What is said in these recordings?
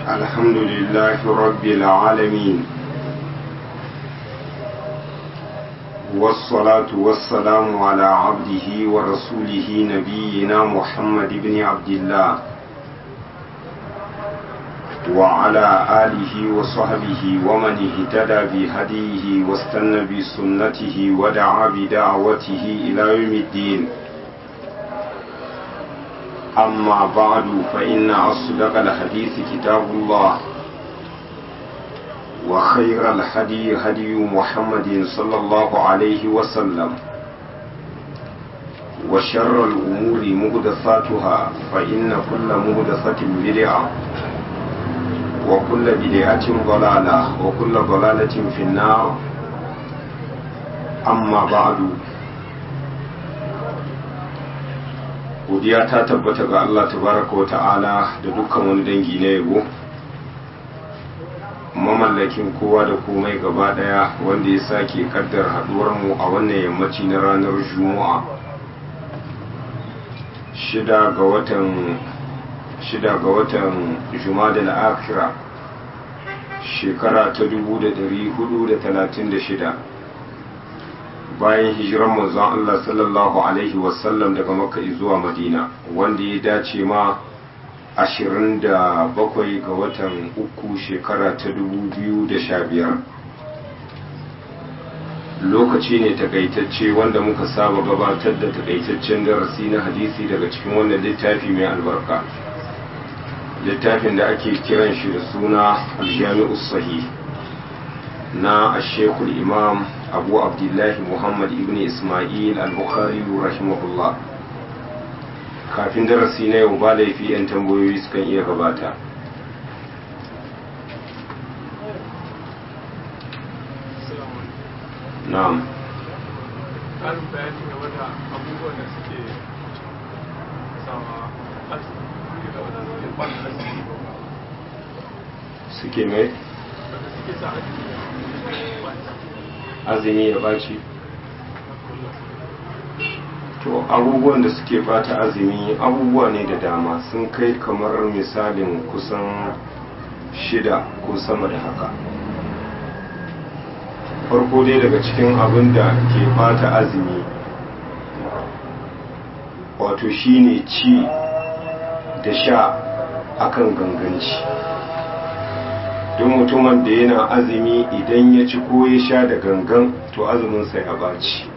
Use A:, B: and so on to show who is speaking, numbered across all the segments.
A: الحمد لله رب العالمين والصلاة والسلام على عبده ورسوله نبينا محمد بن عبد الله وعلى آله وصحبه ومن اهتدى بهديه واستنى بسنته ودعا بدعوته إلى يوم الدين أما بعد فإن أصدق الحديث كتاب الله وخير الهدي هدي محمد صلى الله عليه وسلم وشر الأمور مهدثاتها فإن كل مهدثة بدعة وكل بدعة ضلالة وكل ضلالة في النار أما بعد godiya ta tabbata ga Allah tabaraka wa ta'ala da dukkan wani dangi na yabo mamallakin kowa da komai gaba daya wanda ya sake kaddar haduwar mu a wannan yammaci na ranar juma'a shida ga watan shida ga watan jumada al-akhira shekara ta 1436 bayan hijiran manzon Allah sallallahu Alaihi wasallam daga Makka zuwa Madina wanda ya dace ma 27 ga watan uku shekara ta 2015 lokaci ne takaitacce wanda muka saba gabatar da takaitaccen darasi na hadisi daga cikin wannan littafi mai albarka littafin da ake kiran shi da suna aljami'us sahih na ashekul imam abu abdullahi muhammad ibn ismail al-bukhari rahimahullah kafin darasi na yau ba laifi 'yan tambayoyi sukan iya gabata na'am
B: ƙarin bayani game da abubuwan da suke sama asibiti da wadda suke kwan asibiti
A: suke mai
B: wadda suke sa asibiti
A: azumi ya baci to abubuwan da suke bata azumi abubuwa ne da dama sun kai kamar misalin kusan shida ko sama da haka farko dai daga cikin abin da ke bata azumi wato shine ci da sha akan ganganci duk mutumin da yana azumi idan ya ci ko ya sha da gangan to azuminsa ya baci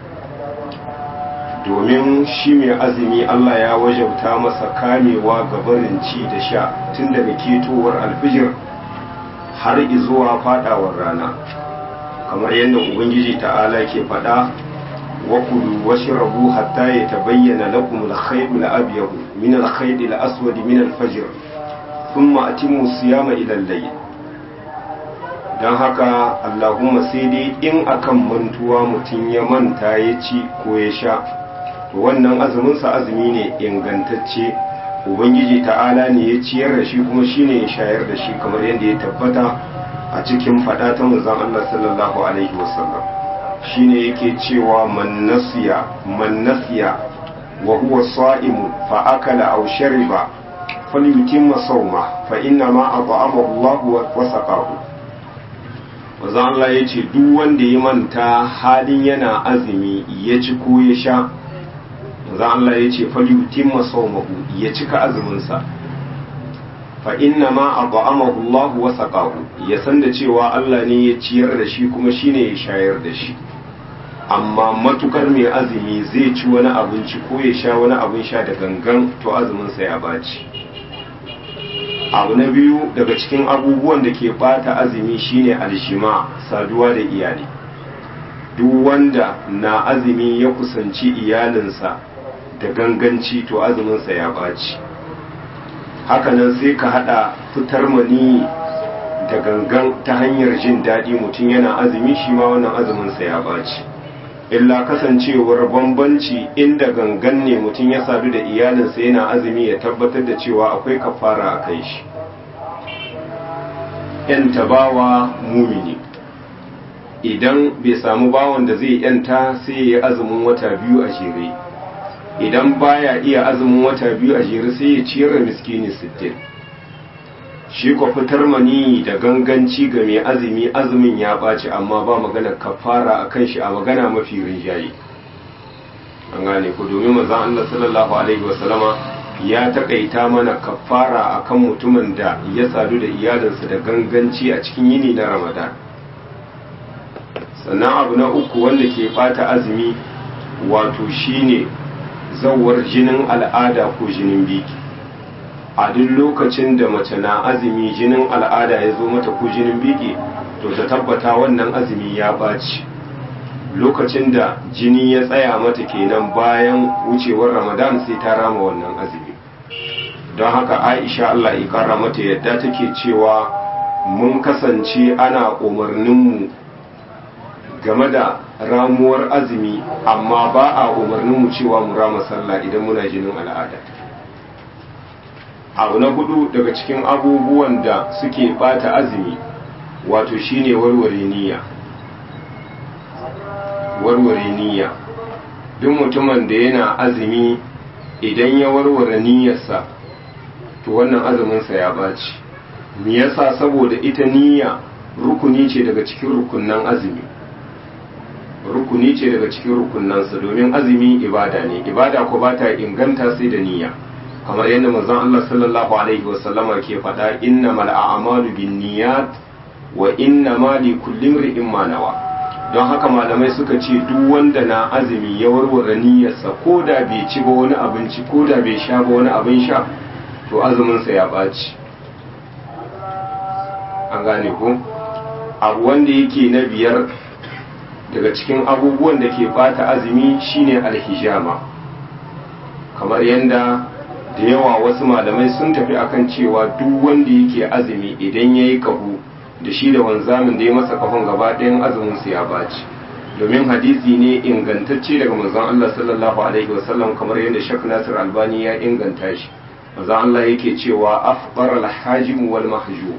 A: domin shi mai azumi Allah ya wajauta masa kamewa ga barin ci da sha tun daga ketowar alfijir har izuwa fadawar rana kamar yadda ubangiji ta'ala ke faɗa wa kulu washrabu hatta yatabayyana lakum al-khayt al-abyad min al-khayt al-aswad min al-fajr thumma atimmu siyama ila al-layl don haka allahumma sai dai in akan mantuwa mutum ya manta ya ci ko ya sha to wannan azuminsa azumi ne ingantacce ubangiji ta'ala ne ya ciyar da shi kuma shine ya shayar da shi kamar yadda ya tabbata a cikin fada ta manzon Allah sallallahu alaihi wasallam shine yake cewa man nasiya man nasiya wa huwa sa'imu fa akala aw shariba falyutimma sawma fa inna ma at'amahu Allah wa saqahu manzon Allah ya ce duk wanda ya manta halin yana azumi ya ci ko ya sha manzon Allah ya ce falyutimma sawmahu ya cika azuminsa fa inna ma at'amahu Allah wa saqahu ya san da cewa Allah ne ya ciyar da shi kuma shine ya shayar da shi amma matukar mai azumi zai ci wani abinci ko ya sha wani abin sha da gangan to azuminsa ya baci abu na biyu daga cikin abubuwan da ke bata azumi shine alshima saduwa da iyali duk wanda na azumi ya kusanci iyalinsa da ganganci to azuminsa ya baci hakanan sai ka hada fitar mani da gangan ta hanyar jin daɗi mutum yana azumi shi ma wannan azuminsa ya baci illa kasancewar bambanci inda gangan ne mutum ya sadu da iyalinsa yana azumi ya tabbatar da cewa akwai kafara a kai shi yanta bawa mumini idan bai samu bawan da zai yanta sai ya yi azumin wata biyu a jere idan baya iya azumin wata biyu a jere sai ya ciyar da miskini sittin shi ko fitar mani da ganganci ga mai azumi azumin ya ɓaci amma ba magana kafara a kan shi a magana mafi rinjaye an gane ku domin mazan Allah sallallahu alaihi wasallama ya takaita mana kafara akan mutumin da ya sadu da iyalinsa da ganganci a cikin yini na ramadan sannan abu na uku wanda ke bata azumi wato shine zawar jinin al'ada ko jinin biki a duk lokacin da mace na azumi jinin al'ada ya zo mata ko jinin biki to ta tabbata wannan azumi ya ɓaci lokacin da jini ya tsaya mata kenan bayan wucewar ramadan sai ta rama wannan azumi don haka aisha allah ya kara mata yadda take cewa mun kasance ana umarninmu game da ramuwar azumi amma ba a umarninmu cewa mu rama sallah idan muna jinin al'ada abu na hudu daga cikin abubuwan da suke bata azumi wato shine warware niyya warware niyya duk mutumin da yana azumi idan ya warware niyyarsa to wannan azuminsa ya baci me yasa saboda ita niyya rukuni ce daga cikin rukunnan azumi rukuni ce daga cikin rukunnansa domin azumi ibada ne ibada ko ba ta inganta sai da niyya kamar yadda manzon Allah sallallahu alaihi wasallama ke faɗa innamal a'malu binniyat wa innama likulli imrin ma nawa don haka malamai suka ce duk wanda na azumi ya warware niyyarsa ko da bai ci ba wani abinci ko da bai sha ba wani abin sha to azuminsa ya ɓaci an gane ko abu wanda yake na biyar daga cikin abubuwan da ke bata azumi shine alhijama kamar yadda da yawa wasu malamai sun tafi akan cewa duk wanda yake azumi idan ya yi kahu da shi da wanzamin da ya masa kafan gaba ɗayan azumin su ya baci domin hadisi ne ingantacce daga manzon Allah sallallahu alaihi wasallam kamar yadda Sheikh Nasir Albani ya inganta shi manzon Allah yake cewa afqara al-hajim wal mahjum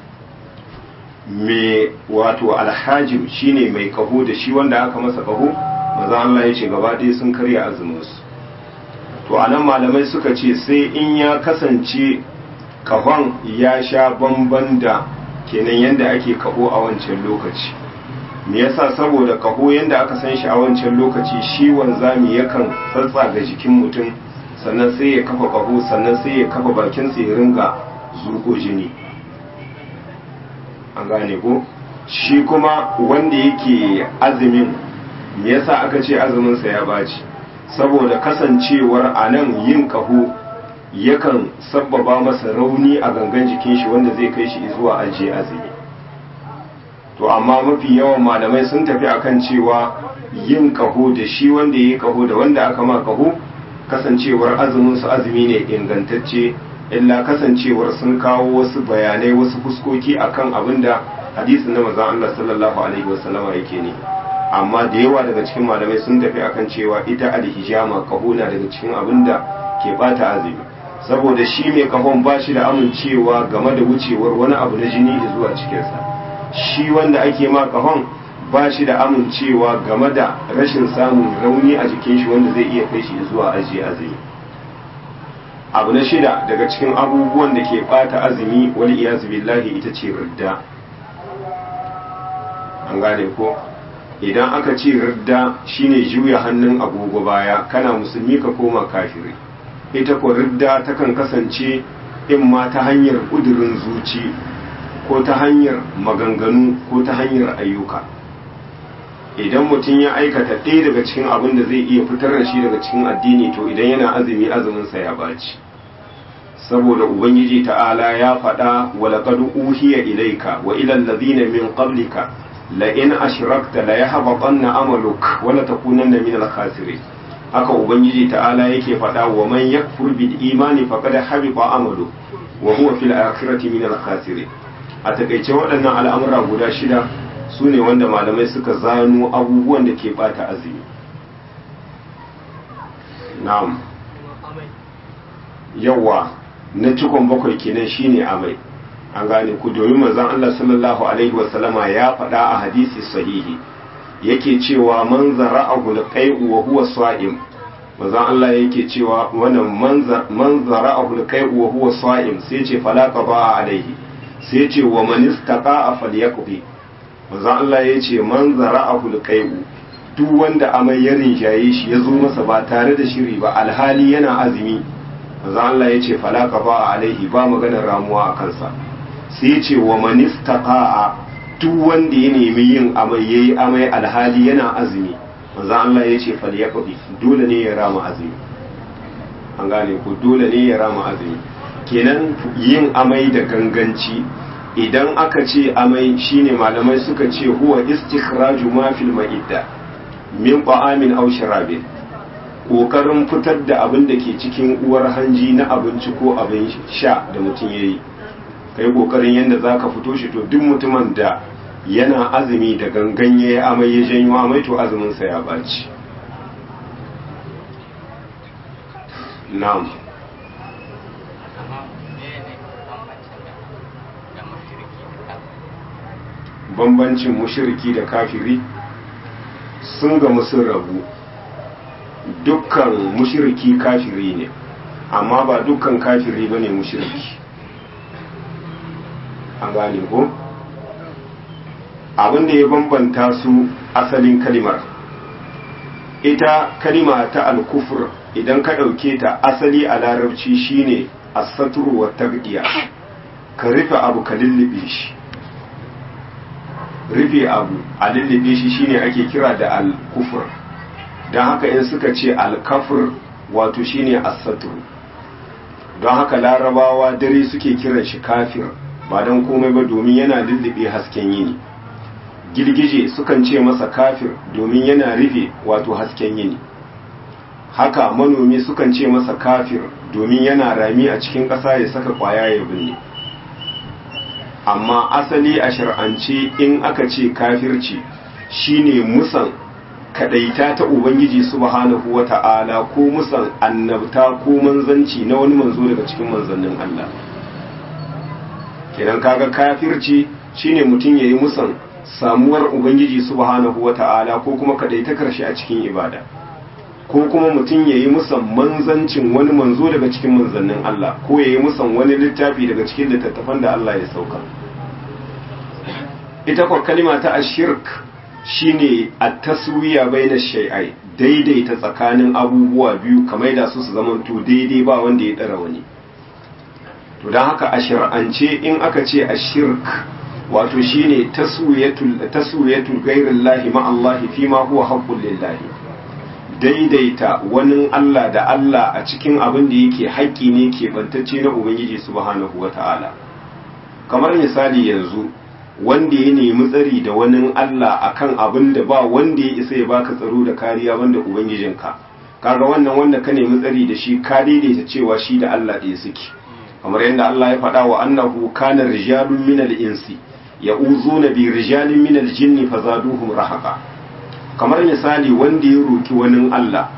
A: me wato alhajim shine mai kaho da shi wanda aka masa kaho manzon Allah ya ce gaba ɗaya sun karya azumin su to anan malamai suka ce sai in ya kasance kahon ya sha bamban da kenan yadda ake kaho a wancan lokaci me yasa saboda kaho yadda aka san shi a wancan lokaci shi wanzami yakan tsatsa ga jikin mutum sannan sai ya kafa kaho sannan sai ya kafa bakinsa ya ringa zurko jini an gane ko shi kuma wanda yake azumin me yasa aka ce azuminsa ya baci saboda kasancewar a nan yin kaho yakan sabbaba masa rauni a gangan jikin shi wanda zai kai shi zuwa ajiye azumi to amma mafi yawan malamai sun tafi akan cewa yin kaho da shi wanda ya yi kaho da wanda aka ma kaho kasancewar azumin su azumi ne ingantacce illa kasancewar sun kawo wasu bayanai wasu fuskoki akan abin da hadisin na manzon Allah sallallahu alaihi wasallama yake ne amma da yawa daga cikin malamai sun tafi akan cewa ita alhijama kaho na daga cikin abin da ke bata azumi saboda shi mai kahon ba shi da amincewa game da wucewar wani abu na jini zuwa cikinsa shi wanda ake ma kahon ba shi da amincewa game da rashin samun rauni a jikin shi wanda zai iya kai shi zuwa ajiye azumi abu na shida daga cikin abubuwan da ke bata azumi wani iyazu billahi ita ce ridda an gane ko idan aka ce ridda shine juya hannun agogo baya kana musulmi ka koma kafiri ita ko ridda takan kasance in ma ta hanyar ƙudurin zuci ko ta hanyar maganganu ko ta hanyar ayyuka idan mutum ya aikata ɗaya daga cikin abin da zai iya fitar da shi daga cikin addini to idan yana azumi azuminsa ya baci saboda ubangiji ta'ala ya faɗa wa laqad uhiya ilayka wa ila alladhina min qablika la in ashrakta la yahbatanna amaluk wa la takunanna min al-khasirin haka ubangiji ta'ala yake faɗa wa man yakfur bil imani faqad habita amalu wa huwa fil akhirati min al khasirin a takaice waɗannan al'amura guda shida su ne wanda malamai suka zano abubuwan da ke bata azumi na'am yawa na cikon bakwai kenan shine amai an gane ku domin manzon Allah sallallahu alaihi wasallama ya faɗa a hadisi sahihi yake cewa man zara'ahu al-qai'u wa huwa sa'im manzon Allah yake cewa wannan manzara a hulkai wa huwa sa'im sai ce falaka ba alaihi sai ce wa man istaqa falyaqbi manzon Allah ya ce manzara a hulkai duk wanda amai ya rinjaye shi ya zo masa ba tare da shiri ba alhali yana azumi manzon Allah ya ce falaka ba alaihi ba maganar ramuwa a kansa sai ce wa man istaqa duk wanda ya nemi yin amai yayi amai alhali yana azumi manzo Allah ya ce fal yaqdi dole ne ya rama azumi an gane ku dole ne ya rama azumi kenan yin amai da ganganci idan aka ce amai shine malamai suka ce huwa istikhraju ma fil ma'idda min ta'amin aw sharabin kokarin fitar da abin da ke cikin uwar hanji na abinci ko abin sha da mutum yayi kai kokarin yanda zaka fito shi to duk mutumin da yana azumi da ganganye amai ya janyo amai to azuminsa ya baci na'am bambancin mushiriki da kafiri sun ga sun rabu dukkan mushiriki kafiri ne amma ba dukkan kafiri ba ne mushiriki an gane ko? abin da ya bambanta su asalin kalimar ita kalima ta alkufur idan ka ɗauke ta asali a larabci shine asaturu wa tagdiya ka rufe abu ka lullube shi rufe abu a lullube shi shine ake kira da alkufur don haka in suka ce alkafur wato shine asaturu don haka larabawa dare suke kiran shi kafir ba don komai ba domin yana lullube hasken yini girgije sukan ce masa kafir domin yana rufe wato hasken yini haka manomi sukan ce masa kafir domin yana rami a cikin ƙasa ya saka ƙwaya ya binne amma asali a shar'ance in aka ce kafirci shine musan kadaita ta ubangiji subhanahu wata'ala ko musan annabta ko manzanci na wani manzo daga cikin manzannin Allah kenan kaga kafirci shine mutum yayi musan samuwar ubangiji subhanahu wata'ala ko kuma kadaitakar shi a cikin ibada ko kuma mutum yayi musan manzancin wani manzo daga cikin manzannin Allah ko yayi musan wani littafi daga cikin littattafan da Allah ya sauka ita kwa kalima ta ashirk shine at-taswiya baina shay'ai daidaita tsakanin abubuwa biyu kamar da su su zamanto daidai ba wanda ya dara wani to dan haka a shar'ance in aka ce ashirk wato shine taswiyatul taswiyatul ghairillahi ma Allah fi ma huwa haqqul lillahi daidaita wani Allah da Allah a cikin abin da yake haƙƙi ne ke bantacce na Ubangiji subhanahu wata'ala kamar misali yanzu wanda ya nemi tsari da wani Allah akan abin da ba wanda ya isa ya baka tsaro da kariya wanda Ubangijinka kaga wannan wanda ka nemi tsari da shi ka daidaita cewa shi da Allah ɗaya suke kamar yadda Allah ya faɗa wa annahu kana rijalun minal insi ya'uzuna bi rijalin minal jinni fazaduhum rahaqa kamar misali wanda ya roki wani Allah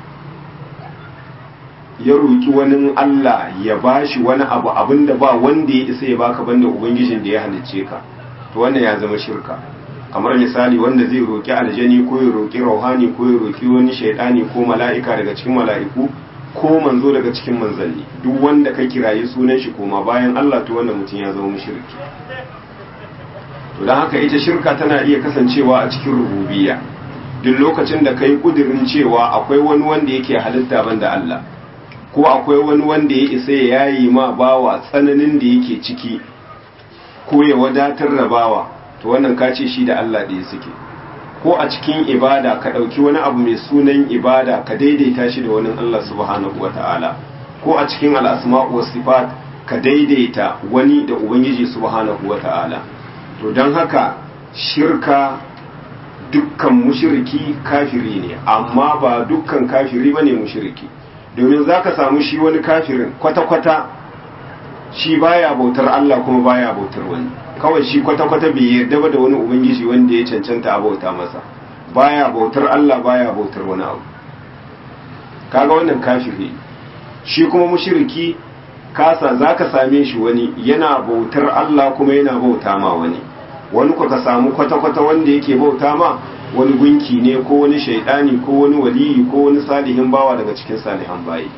A: ya roki wani Allah ya bashi wani abu abinda ba wanda ya isa ya baka banda ubangijin da ya halicce ka to wannan ya zama shirka kamar misali wanda zai roki aljani ko ya roki rauhani ko ya roki wani shaidani ko mala'ika daga cikin mala'iku ko manzo daga cikin manzanni duk wanda ka kirayi sunan shi koma bayan Allah to wannan mutum ya zama mushriki to dan haka ita shirka tana iya kasancewa a cikin rububiyya duk lokacin da kai kudirin cewa akwai wani wanda yake halitta banda Allah ko akwai wani wanda ya isa ya yayi ma bawa tsananin da yake ciki ko ya wadatar da bawa to wannan ka ce shi da Allah ɗaya suke ko a cikin ibada ka ɗauki wani abu mai sunan ibada ka daidaita shi da wani Allah subhanahu wa ta'ala ko a cikin al'asma'u wa sifat ka daidaita wani da ubangiji subhanahu wa ta'ala to don haka shirka dukkan mushiriki kafiri ne amma ba dukkan kafiri bane mushiriki domin zaka samu shi wani kafirin kwata-kwata shi baya bautar Allah kuma baya bautar wani kawai shi kwata-kwata bai yarda ba da wani ubangiji wanda ya cancanta a bauta masa baya bautar Allah baya bautar wani abu kaga wannan kafiri shi kuma mushiriki kasa zaka same shi wani yana bautar Allah kuma yana bauta ma wani wani ku ka samu kwata-kwata wanda yake bauta ma wani gunki ne ko wani shaidani ko wani waliyi ko wani salihin bawa daga cikin salihan bayi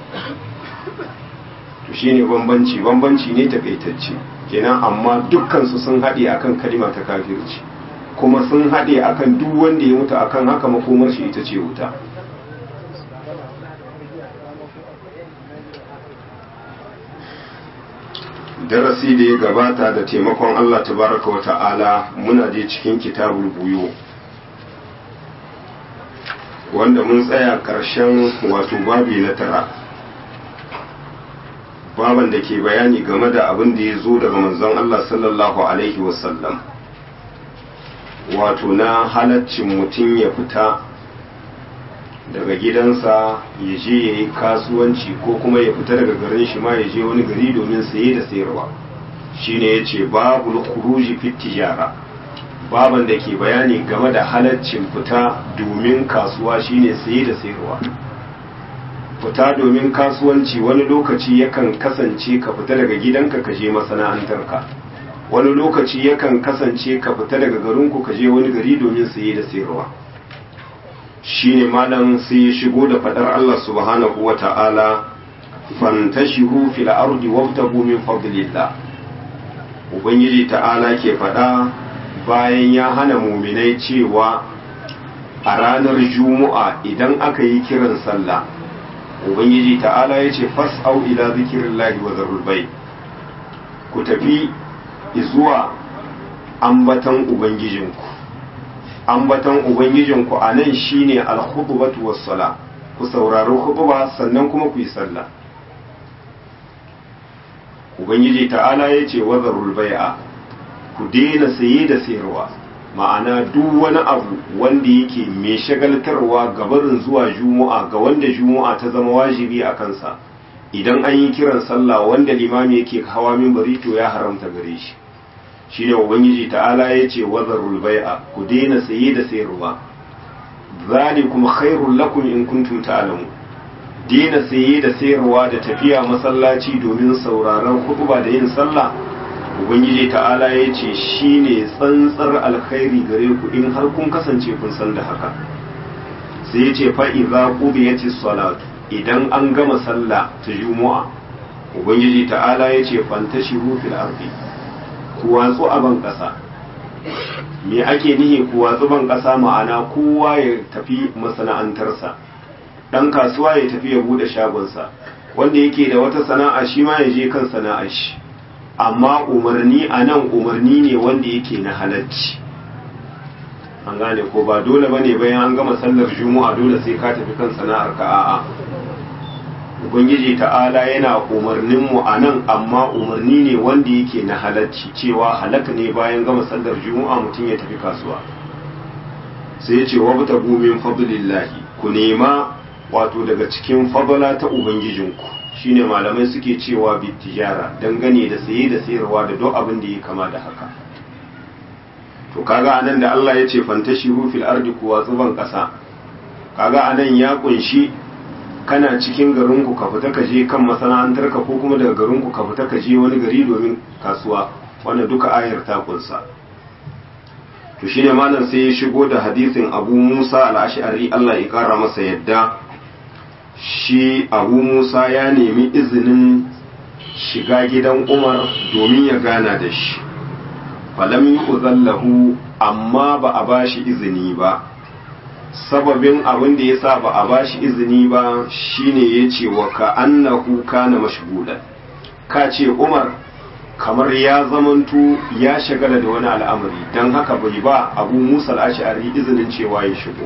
A: to shine bambanci bambanci ne takaitacce kenan amma dukkan su sun haɗe akan kalima ta kafirci kuma sun haɗe akan duk wanda ya mutu akan haka makomar shi ita ce wuta darasi da ya gabata da taimakon Allah tabaraka wa ta'ala muna je cikin kitabul buyo wanda mun tsaya ƙarshen wato babi na tara baban da ke bayani game da abin da ya zo daga manzon Allah sallallahu alaihi wasallam wato na halaccin mutum ya fita daga gidansa ya je ya yi kasuwanci ko kuma ya fita daga garin shi ma ya je wani gari domin saye da sayarwa shine ya ce babu khuruji fit tijara baban da ke bayani game da halaccin fita domin kasuwa shine saye da sayarwa fita domin kasuwanci wani lokaci yakan kasance ka fita daga gidanka ka je masana'antarka wani lokaci yakan kasance ka fita daga garinku ka je wani gari domin saye da sayarwa shine malam sai ya shigo da fadar Allah subhanahu wa ta'ala fantashihu fil ardi wabtagu min fadlillah ubangiji ta'ala ke fada bayan ya hana muminai cewa a ranar juma'a idan aka yi kiran sallah ubangiji ta'ala ya ce fas'au ila zikirillahi wa zarul bai ku tafi zuwa ambatan ubangijinku ambatan ubangijinku a nan shine al-khutbatu was-sala ku saurari khutba sannan kuma ku yi sallah ubangiji ta'ala ya ce wazarul bai'a ku daina saye da sayarwa ma'ana duk wani abu wanda yake mai shagaltarwa ga barin zuwa juma'a ga wanda juma'a ta zama wajibi a kansa idan an yi kiran sallah wanda limami yake hawa minbari to ya haramta gare shi shine ubangiji ta'ala ya ce wazarul bai'a ku daina saye da sayarwa zalikum khairul lakum in kuntum ta'lamun daina saye da sayarwa da tafiya masallaci domin sauraron khutba da yin sallah ubangiji ta'ala ya ce shine tsantsar alkhairi gare ku in har kun kasance kun san da haka sai ya ce fa idza qudiyatis salatu idan an gama sallah ta juma'a ubangiji ta'ala ya ce fantashiru fil ardi ku watsu a ban ƙasa me ake nihi ku watsu ban ƙasa ma'ana kowa ya tafi masana'antarsa ɗan kasuwa ya tafi ya buɗe shagonsa wanda yake da wata sana'a shi ma ya je kan sana'ar shi amma umarni a nan umarni ne wanda yake na halacci an gane ko ba dole bane bayan an gama sallar juma'a dole sai ka tafi kan sana'ar ka a'a ubangiji ta'ala yana umarnin mu a nan amma umarni ne wanda yake na halacci cewa halaka ne bayan gama sallar juma'a mutum ya tafi kasuwa sai ya ce wabta min fadlillahi ku nema wato daga cikin fadla ta ubangijinku shine malamai suke cewa bitijara dangane da saye da sayarwa da duk abin da ya kama da haka to kaga anan da Allah ya ce fantashiru fil ardi kuwa tsuban kasa kaga anan ya kunshi kana cikin garinku ka fita ka je kan masana'antarka ko kuma daga garinku ka fita ka je wani gari domin kasuwa wannan duka ayar ta kunsa to shine malam sai ya shigo da hadisin Abu Musa al-Ash'ari Allah ya kara masa yadda shi Abu Musa ya nemi izinin shiga gidan Umar domin ya gana da shi falam yu'zallahu amma ba a bashi izini ba sababin abin da ya sa ba a bashi izini ba shine ya ce wa ka annahu kana mashgulan ka ce umar kamar ya zamanto ya shagala da wani al'amari don haka bai ba abu musa al'ashari izinin cewa ya shigo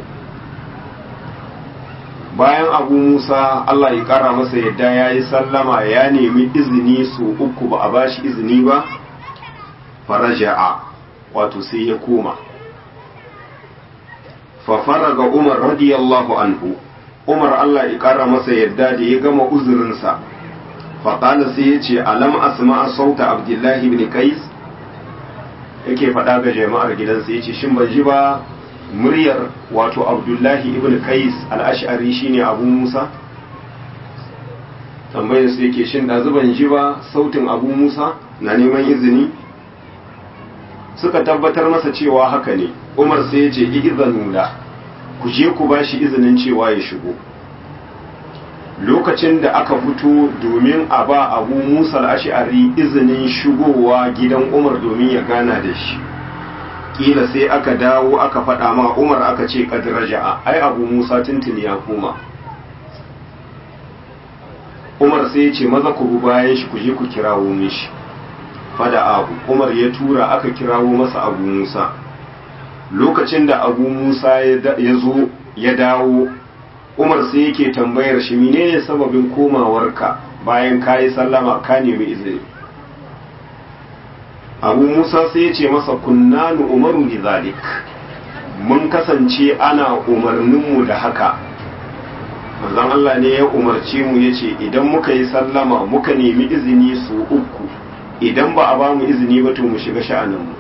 A: bayan abu musa allah ya kara masa yadda ya yi sallama ya nemi izini su uku ba a bashi izini ba faraja'a wato sai ya koma fafaraga umar radiyallahu anhu umar allah ya kara masa yadda da ya gama uzurinsa faƙala sai ya ce alam asma sauta abdullahi ibn kais yake faɗa ga jama'ar gidansa ya ce shin ban ji ba muryar wato abdullahi ibn kais al'ashari shine abu musa tambayar su yake shin ɗazu ban ji ba sautin abu musa na neman izini suka tabbatar masa cewa haka ne umar sai ya ce izanula ku je ku ba shi izinin cewa ya shigo lokacin da aka fito domin a ba abu musa al'ashari izinin shigowa gidan umar domin ya gana da shi kila sai aka dawo aka faɗa ma umar aka ce raja'a ai abu musa tuntuni ya koma umar sai ya ce maza ku bi bayan shi ku je ku kirawo mishi fada abu umar ya tura aka kirawo masa abu musa lokacin da abu musa ya zo ya dawo umar sai yake tambayar shi menene sababin komawarka bayan ka yi sallama ka nemi izini abu musa sai ya ce masa kunnanu umaru bi zalik mun kasance ana umarninmu da haka manzon Allah ne ya umarce mu ya ce idan muka yi sallama muka nemi izini su uku idan ba a ba mu izini ba to mu shiga sha'aninmu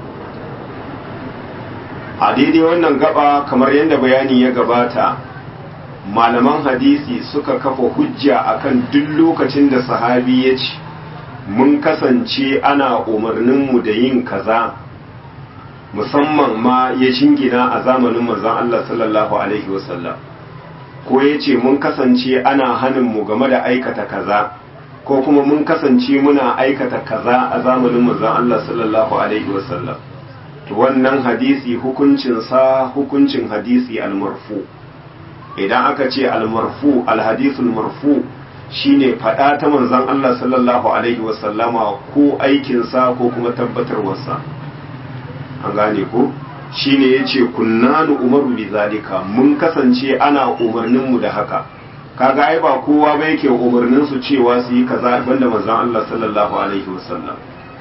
A: a daidai wannan gaba kamar yadda bayani ya gabata malaman hadisi suka kafa hujja akan duk lokacin da sahabi ya ce mun kasance ana umarninmu da yin kaza musamman ma ya shingina a zamanin manzon Allah sallallahu alaihi wasallam ko ya ce mun kasance ana haninmu game da aikata kaza ko kuma mun kasance muna aikata kaza a zamanin manzon Allah sallallahu alaihi wasallam to wannan hadisi hukuncinsa hukuncin hadisi almarfu idan aka ce almarfu alhadisul marfu shine fada ta manzon Allah sallallahu alaihi wasallama ko aikinsa ko kuma tabbatarwarsa an gane ko shine yace kunnanu umaru bi zalika mun kasance ana umarnin mu da haka kaga ai ba kowa ba yake umarnin su cewa su yi kaza banda manzon Allah sallallahu alaihi wasallam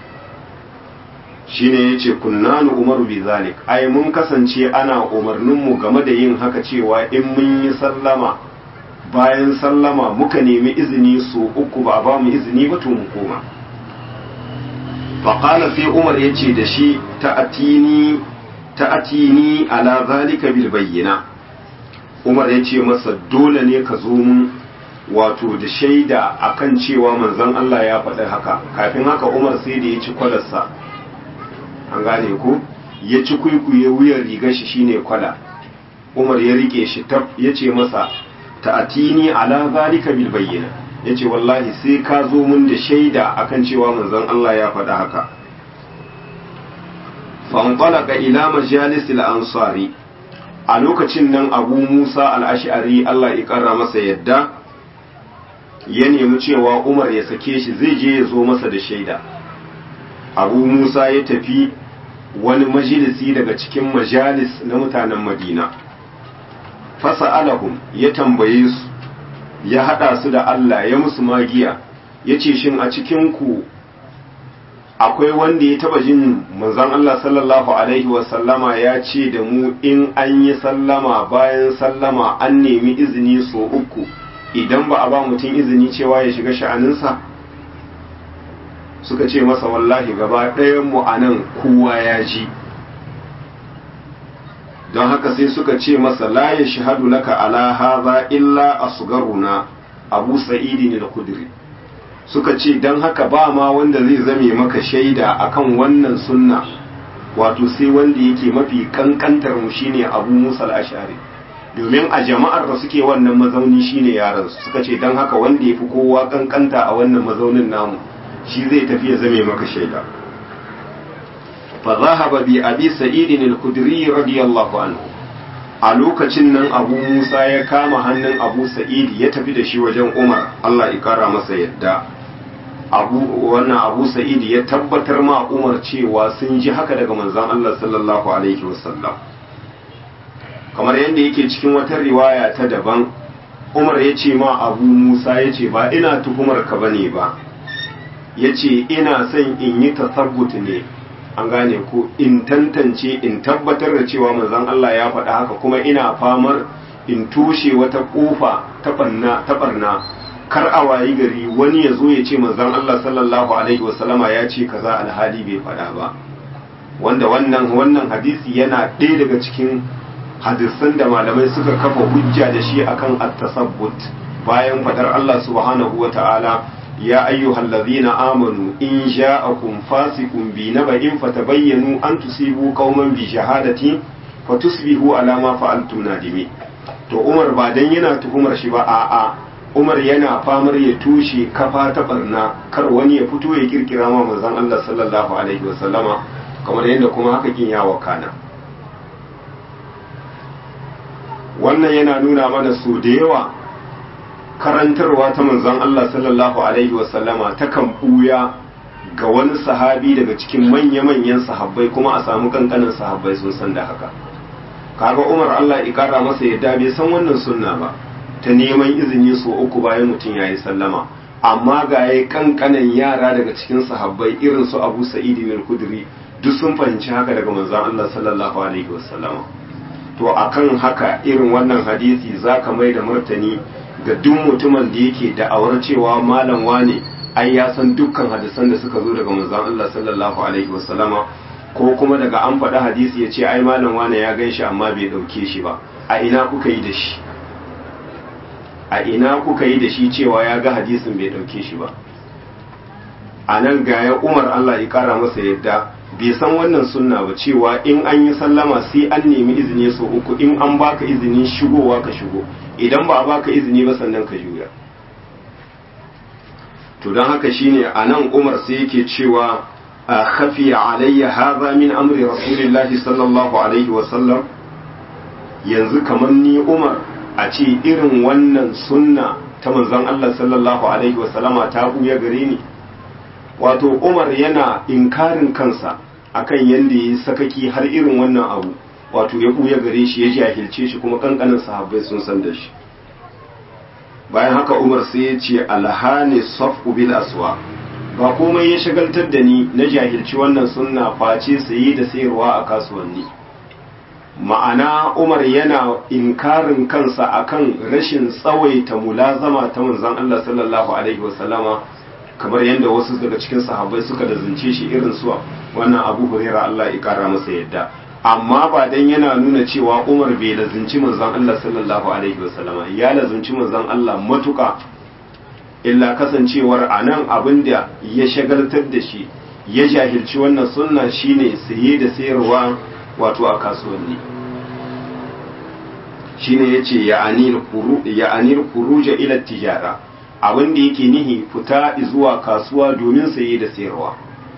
A: shine yace kunnanu umaru bi zalik ai mun kasance ana umarnin mu game da yin haka cewa in mun yi sallama bayan sallama muka nemi izini su uku ba ba mu izini ba to mu koma faqala sai umar yace da shi ta'atini ta'atini ala zalika bil bayyina umar yace masa dole ne ka zo mun wato da shaida akan cewa manzon Allah ya faɗi haka kafin haka umar sai da ya ci kwalarsa an gane ko ya ci kuikuye wuyan rigar shi shine kwala umar ya rike shi tab ya ce masa ta'atini ala zalika bil bayyina ya ce wallahi sai ka zo mun da shaida akan cewa manzon Allah ya faɗi haka fanqalaka ila majalisil ansari a lokacin nan abu musa al-ash'ari Allah ya karra masa yadda ya nemi cewa umar ya sake shi zai je ya zo masa da shaida abu musa ya tafi wani majalisi daga cikin majalis na mutanen madina fasa'alahum ya tambaye su ya hada su da Allah ya musu magiya ya ce shin a cikinku akwai wanda ya taba jin manzon Allah sallallahu alaihi wasallama ya ce da mu in an yi sallama bayan sallama an nemi izini so uku idan ba a ba mutum izini cewa ya shiga sha'aninsa suka ce masa wallahi gaba ɗayan mu a nan kowa ya ji don haka sai suka ce masa la ya shahadu laka ala hadha illa asgaruna abu sa'idi ne da kudiri suka ce don haka ba ma wanda zai zame maka shaida akan wannan sunna wato sai wanda yake mafi kankantar mu shine abu musa al-ashari domin a jama'ar da suke wannan mazauni shine yaran su suka ce don haka wanda ya fi kowa kankanta a wannan mazaunin namu shi zai tafi ya zame maka shaida fa zahaba bi abi sa'id al-khudri radiyallahu anhu a lokacin nan abu musa ya kama hannun abu sa'id ya tafi da shi wajen umar Allah ya kara masa yadda abu wannan abu sa'id ya tabbatar ma umar cewa sun ji haka daga manzon Allah sallallahu alaihi wasallam kamar yadda yake cikin wata riwaya ta daban umar ya ce ma abu musa ya ce ba ina tuhumar ka bane ba ya ce ina son in yi tasabbut ne an gane ko in tantance in tabbatar da cewa manzon Allah ya faɗa haka kuma ina famar in tushe wata ƙofa ta barna kar a wayi gari wani ya zo ya ce manzon Allah sallallahu alaihi wasallama ya ce kaza alhali bai faɗa ba wanda wannan wannan hadisi yana ɗaya daga cikin hadisan da malamai suka kafa hujja da shi akan at-tasabbut bayan fadar Allah subhanahu wata'ala ya ayyuhal ladhina amanu in ja'akum fasiqun bi naba'in fatabayyanu an tusibu qauman bi shahadati fatusbihu ala ma fa'altum nadimi to Umar ba dan yana tuhumar shi ba a'a Umar yana famar ya tushe kafa ta barna kar wani ya fito ya kirkira ma manzon Allah sallallahu alaihi wasallama kamar yadda kuma haka kin ya wakana wannan yana nuna mana su da yawa karantarwa ta manzon Allah sallallahu alaihi wasallama takan buya ga wani sahabi daga cikin manya-manyan sahabbai kuma a samu kankanin sahabbai sun san da haka kaga Umar Allah ya kara masa yadda bai san wannan sunna ba ta neman izini so uku bayan mutum yayi sallama amma ga yayi kankanin yara daga cikin sahabbai irin su Abu Sa'id al-Khudri duk sun fahimci haka daga manzon Allah sallallahu alaihi wasallama to akan haka irin wannan hadisi zaka mai da martani ga duk mutumin da yake da'awar cewa malam wane ai ya san dukkan hadisan da suka zo daga manzon Allah sallallahu alaihi wasallama ko kuma daga an faɗi hadisi ya ce ai malam wane ya gan shi amma bai ɗauke shi ba a ina kuka yi da shi a ina kuka yi da shi cewa ya ga hadisin bai ɗauke shi ba a nan ga ya umar Allah ya kara masa yadda bai san wannan sunna ba cewa in an yi sallama sai an nemi izini so uku in an baka izinin shigowa ka shigo idan ba a baka izini ba sannan ka juya to don haka shine a nan umar sai yake cewa a khafiya alayya hadha min amri rasulillahi sallallahu alaihi wasallam yanzu kamar ni umar a ce irin wannan sunna ta manzon Allah sallallahu alaihi wasallama ta buya gare ni wato umar yana inkarin kansa akan yadda ya sakaki har irin wannan abu wato ya buya gare shi ya jahilce shi kuma kankanin sahabbai sun san da shi bayan haka umar sai ya ce alhani safu bil aswa ba komai ya shagaltar da ni na jahilci wannan sunna face saye da sayarwa a kasuwanni ma'ana umar yana inkarin kansa akan rashin tsawaita mulazama ta manzon Allah sallallahu alaihi wasallama kamar yadda wasu daga cikin sahabbai suka da zance shi irin su wannan abu huraira Allah ya kara masa yadda amma ba dan yana nuna cewa Umar bai lazunci manzon Allah sallallahu alaihi wasallama ya lazunci manzon Allah matuka illa kasancewar anan abin da ya shagaltar da shi ya jahilci wannan sunna shine saye da sayarwa wato a kasuwanni shine yace ya anil kuru ya anil khuruja ila tijara abin da yake nihi fita zuwa kasuwa domin saye da sayarwa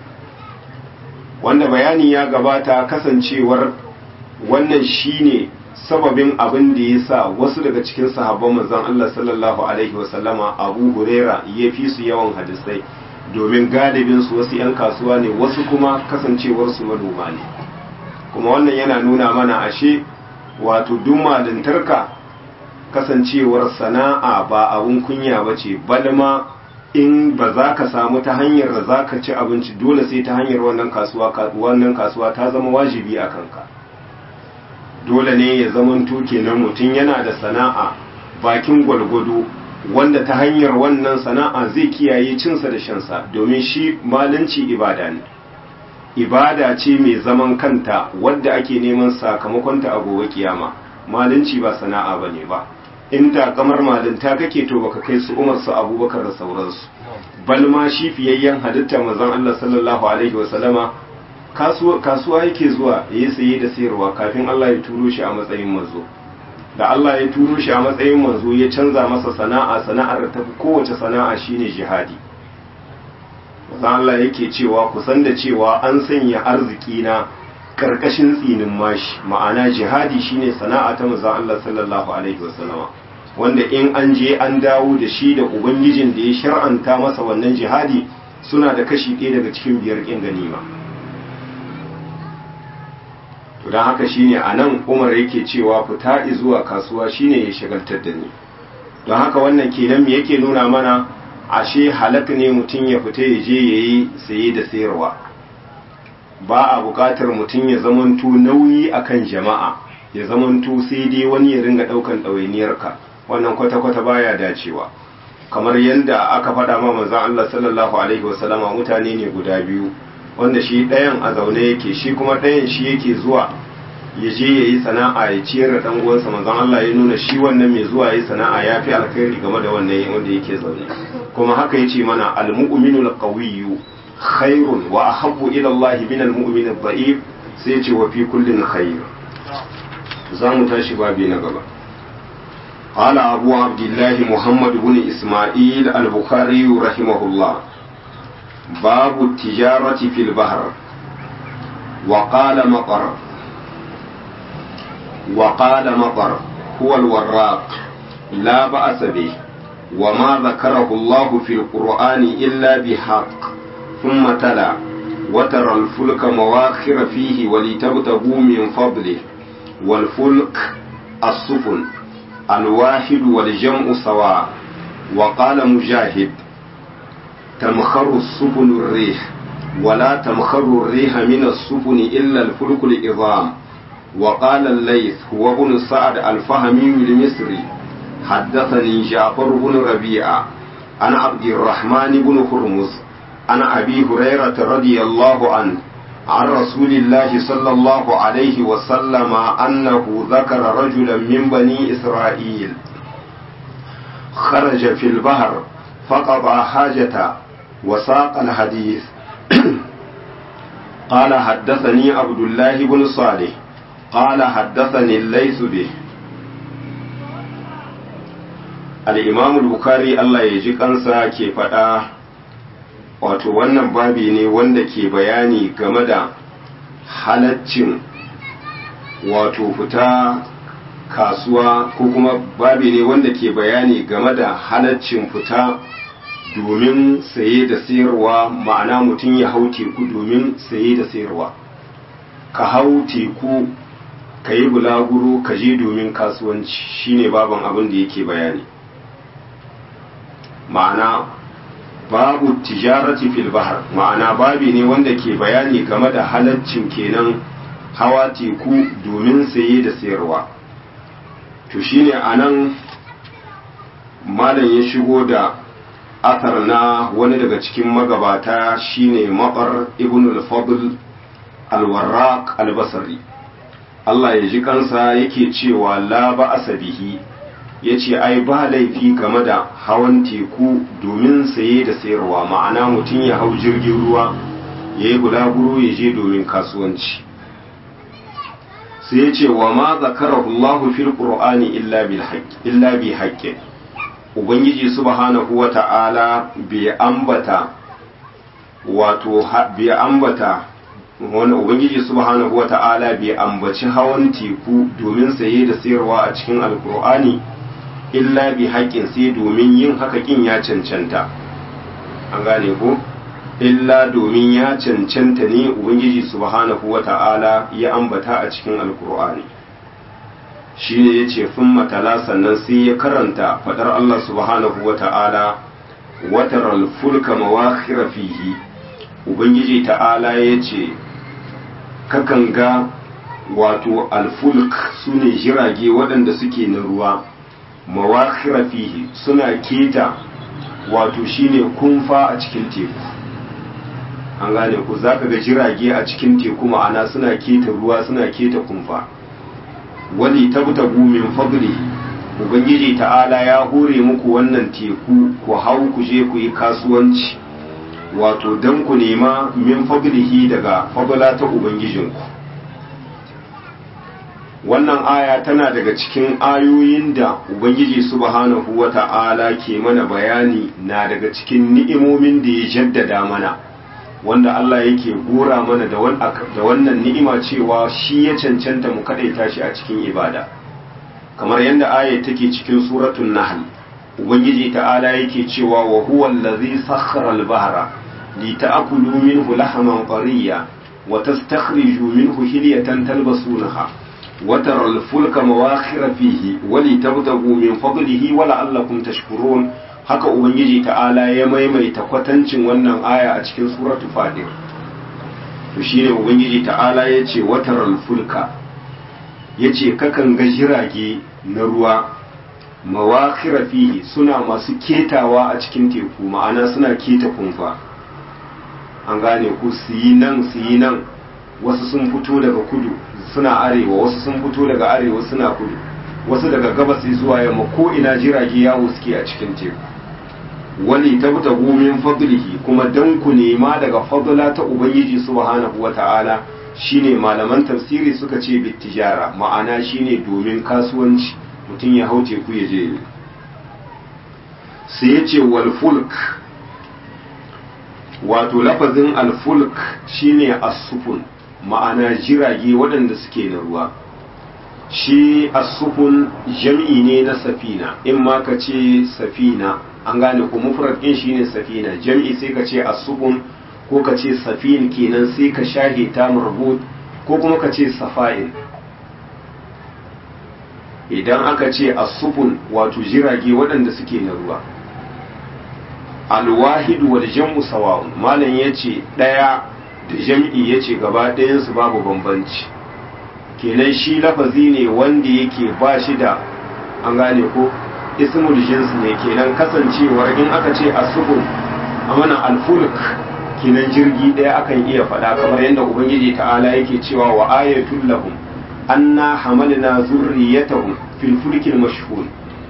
A: wanda bayani ya gabata kasancewar wannan shine sababin abin da ya sa wasu daga cikin sahabban manzon Allah sallallahu alaihi wasallama Abu Huraira ya fi su yawan hadisai domin galibin su wasu 'yan kasuwa ne wasu kuma kasancewar su manoma ne kuma wannan yana nuna mana ashe wato duk malintarka kasancewar sana'a ba abun kunya ba ce balma in ba za ka samu ta hanyar da za ka ci abinci dole sai ta hanyar wannan kasuwa wannan kasuwa ta zama wajibi a kanka dole ne ya zamanto kenan mutum yana da sana'a bakin gwalgwado wanda ta hanyar wannan sana'a zai kiyaye cinsa da shansa domin shi malanci ibada ne ibada ce mai zaman kanta wadda ake neman sakamakonta a gobe kiyama malanci ba sana'a bane ba in ta kamar malinta kake to baka kai su umar su abubakar da sauransu bal ma shi fiyayyen halitta manzon Allah sallallahu alaihi wa sallama kasuwa yake zuwa yayi saye da sayarwa kafin Allah ya turo shi a matsayin manzo da Allah ya turo shi a matsayin manzo ya canza masa sana'a sana'ar da tafi kowace sana'a shine jihadi manzon Allah yake cewa kusan da cewa an sanya arziki na karkashin tsinin mashi ma'ana jihadi shine sana'a ta manzon Allah sallallahu alaihi wasallama wanda in an je an dawo da shi da ubangijin da ya shar'anta masa wannan jihadi suna da kashi ɗaya daga cikin biyar ƙin ganima to don haka shine a nan umar yake cewa fita zuwa kasuwa shine ya shagaltar da ni don haka wannan kenan me yake nuna mana ashe halak ne mutum ya fita ya je ya yi saye da sayarwa ba a buƙatar mutum ya zamanto nauyi akan jama'a ya zamanto sai dai wani ya ringa ɗaukan ɗawainiyarka wannan kwata-kwata baya dacewa kamar yadda aka faɗa ma manzon Allah sallallahu alaihi wasallama mutane ne guda biyu wanda shi ɗayan a zaune yake shi kuma ɗayan shi yake zuwa ya je ya yi sana'a ya ciyar da ɗan uwansa manzon Allah ya nuna shi wannan mai zuwa ya yi sana'a ya fi alkhairi game da wannan wanda yake zaune kuma haka yace mana al-mu'minu al-qawiyyu khairun wa ahabbu ila Allah min al-mu'min al-dha'if sai yace wa fi kullin khair za mu tashi babi na gaba قال أبو عبد الله محمد بن إسماعيل البخاري رحمه الله باب التجارة في البحر وقال مطر وقال مطر هو الوراق لا بأس به وما ذكره الله في القرآن إلا بحق ثم تلا وترى الفلك مواخر فيه ولتبتغوا من فضله والفلك السفن الواحد والجمع سواء وقال مجاهد تمخر السفن الريح ولا تمخر الريح من السفن إلا الفلك العظام وقال الليث هو ابن سعد الفهمي المصري حدثني جعفر بن ربيعة عن عبد الرحمن بن هرمز عن أبي هريرة رضي الله عنه عن رسول الله صلى الله عليه وسلم أنه ذكر رجلا من بني إسرائيل خرج في البحر فقضى حاجة وساق الحديث قال حدثني عبد الله بن صالح قال حدثني الليث به الإمام البخاري الله يجي kansa ke faɗa wato wannan babi ne wanda ke bayani game da halaccin wato fita kasuwa ko kuma babi ne wanda ke bayani game da halaccin fita domin saye da sayarwa ma'ana mutum ya hau teku domin saye da sayarwa ka hau teku ka yi bulaguro ka je domin kasuwanci shine baban abin da yake bayani ma'ana babu tijarati fil bahar ma'ana babi ne wanda ke bayani game da halaccin kenan hawa teku domin saye da sayarwa to shine anan malam ya shigo da athar na wani daga cikin magabata shine maɓar ibn al-fadl al-warraq al-basri Allah ya ji kansa yake cewa la ba asabihi yace ai ba laifi game da hawan teku domin saye da sayarwa ma'ana mutum ya hau jirgin ruwa ya yi bulaguro ya je domin kasuwanci sai ya ce wa ma zakarahu Allahu fil qur'ani illa bil illa bi haqqin ubangiji subhanahu wa ta'ala bai ambata wato bai ambata wani ubangiji subhanahu wa ta'ala bai ambaci hawan teku domin saye da sayarwa a cikin alkur'ani illa bi haƙƙin sai domin yin haka kin ya cancanta an gane ko illa domin ya cancanta ne ubangiji subhanahu wa ta'ala ya ambata a cikin alkur'ani shi ne ya ce fin matala sannan sai ya karanta fadar Allah subhanahu wa ta'ala watar alfulka mawakhira fihi ubangiji ta'ala ya ce kakan ga wato alfulk su ne jirage waɗanda suke na ruwa mawakhira fihi suna keta wato shine kunfa a cikin teku an gane ku za ka ga jirage a cikin teku ma'ana suna keta ruwa suna keta kumfa wani tabtagu min fadli ubangiji ta'ala ya hore muku wannan teku ku hau ku je ku yi kasuwanci wato dan ku nema min fadlihi daga fadla ta ubangijinku wannan aya tana daga cikin ayoyin da ubangiji subhanahu wata'ala ke mana bayani na daga cikin ni'imomin da ya jaddada mana wanda Allah yake gora mana da wannan ni'ima cewa shi ya cancanta mu kadaita shi a cikin ibada kamar yadda aya take cikin suratul nahl ubangiji ta'ala yake cewa wa huwa allazi sakhkhara al-bahra li ta'kulu minhu lahman tariya wa tastakhriju minhu hilyatan talbasunaha wa tara al-fulka mawakhira fihi wa li tabtagu min fadlihi wa la'allakum tashkurun haka ubangiji ta'ala ya maimaita kwatancin wannan aya a cikin suratul fadir to shine ubangiji ta'ala ya ce wataral fulka ya ce kakan ga jirage na ruwa mawakira fihi suna masu ketawa a cikin teku ma'ana suna keta kumfa an gane ku su yi nan su yi nan wasu sun fito daga kudu suna arewa wasu sun fito daga arewa suna kudu wasu daga gabas zuwa yamma ko ina jirage yawo suke a cikin teku wani tabtagu min fadlihi kuma dan ku nema daga fadla ta ubangiji subhanahu wata'ala shine malaman tafsiri suka ce bittijara ma'ana shine domin kasuwanci mutum ya hau teku ya je sai ya ce wal fulk wato lafazin al fulk shine as-sufun ma'ana jirage waɗanda suke na ruwa shi as-sufun jam'i ne na safina in ma ka ce safina an gane ko mufrad din shine safina jam'i sai ka ce as-sufun ko ka ce safin kenan sai ka shahe ta marbut ko kuma ka ce safa'in idan aka ce as-sufun wato jirage waɗanda suke na ruwa al-wahid wal jam'u sawa'un malam yace daya da jam'i yace gaba ɗayan su babu bambanci kenan shi lafazi ne wanda yake ba shi da an gane ko ismul jins ne kenan kasancewar in aka ce as-sufun amana al-fulk kenan jirgi ɗaya akan iya faɗa kamar yadda ubangiji ta'ala yake cewa wa ayatul lahum anna hamalna zurriyatahum fil fulkil mashhun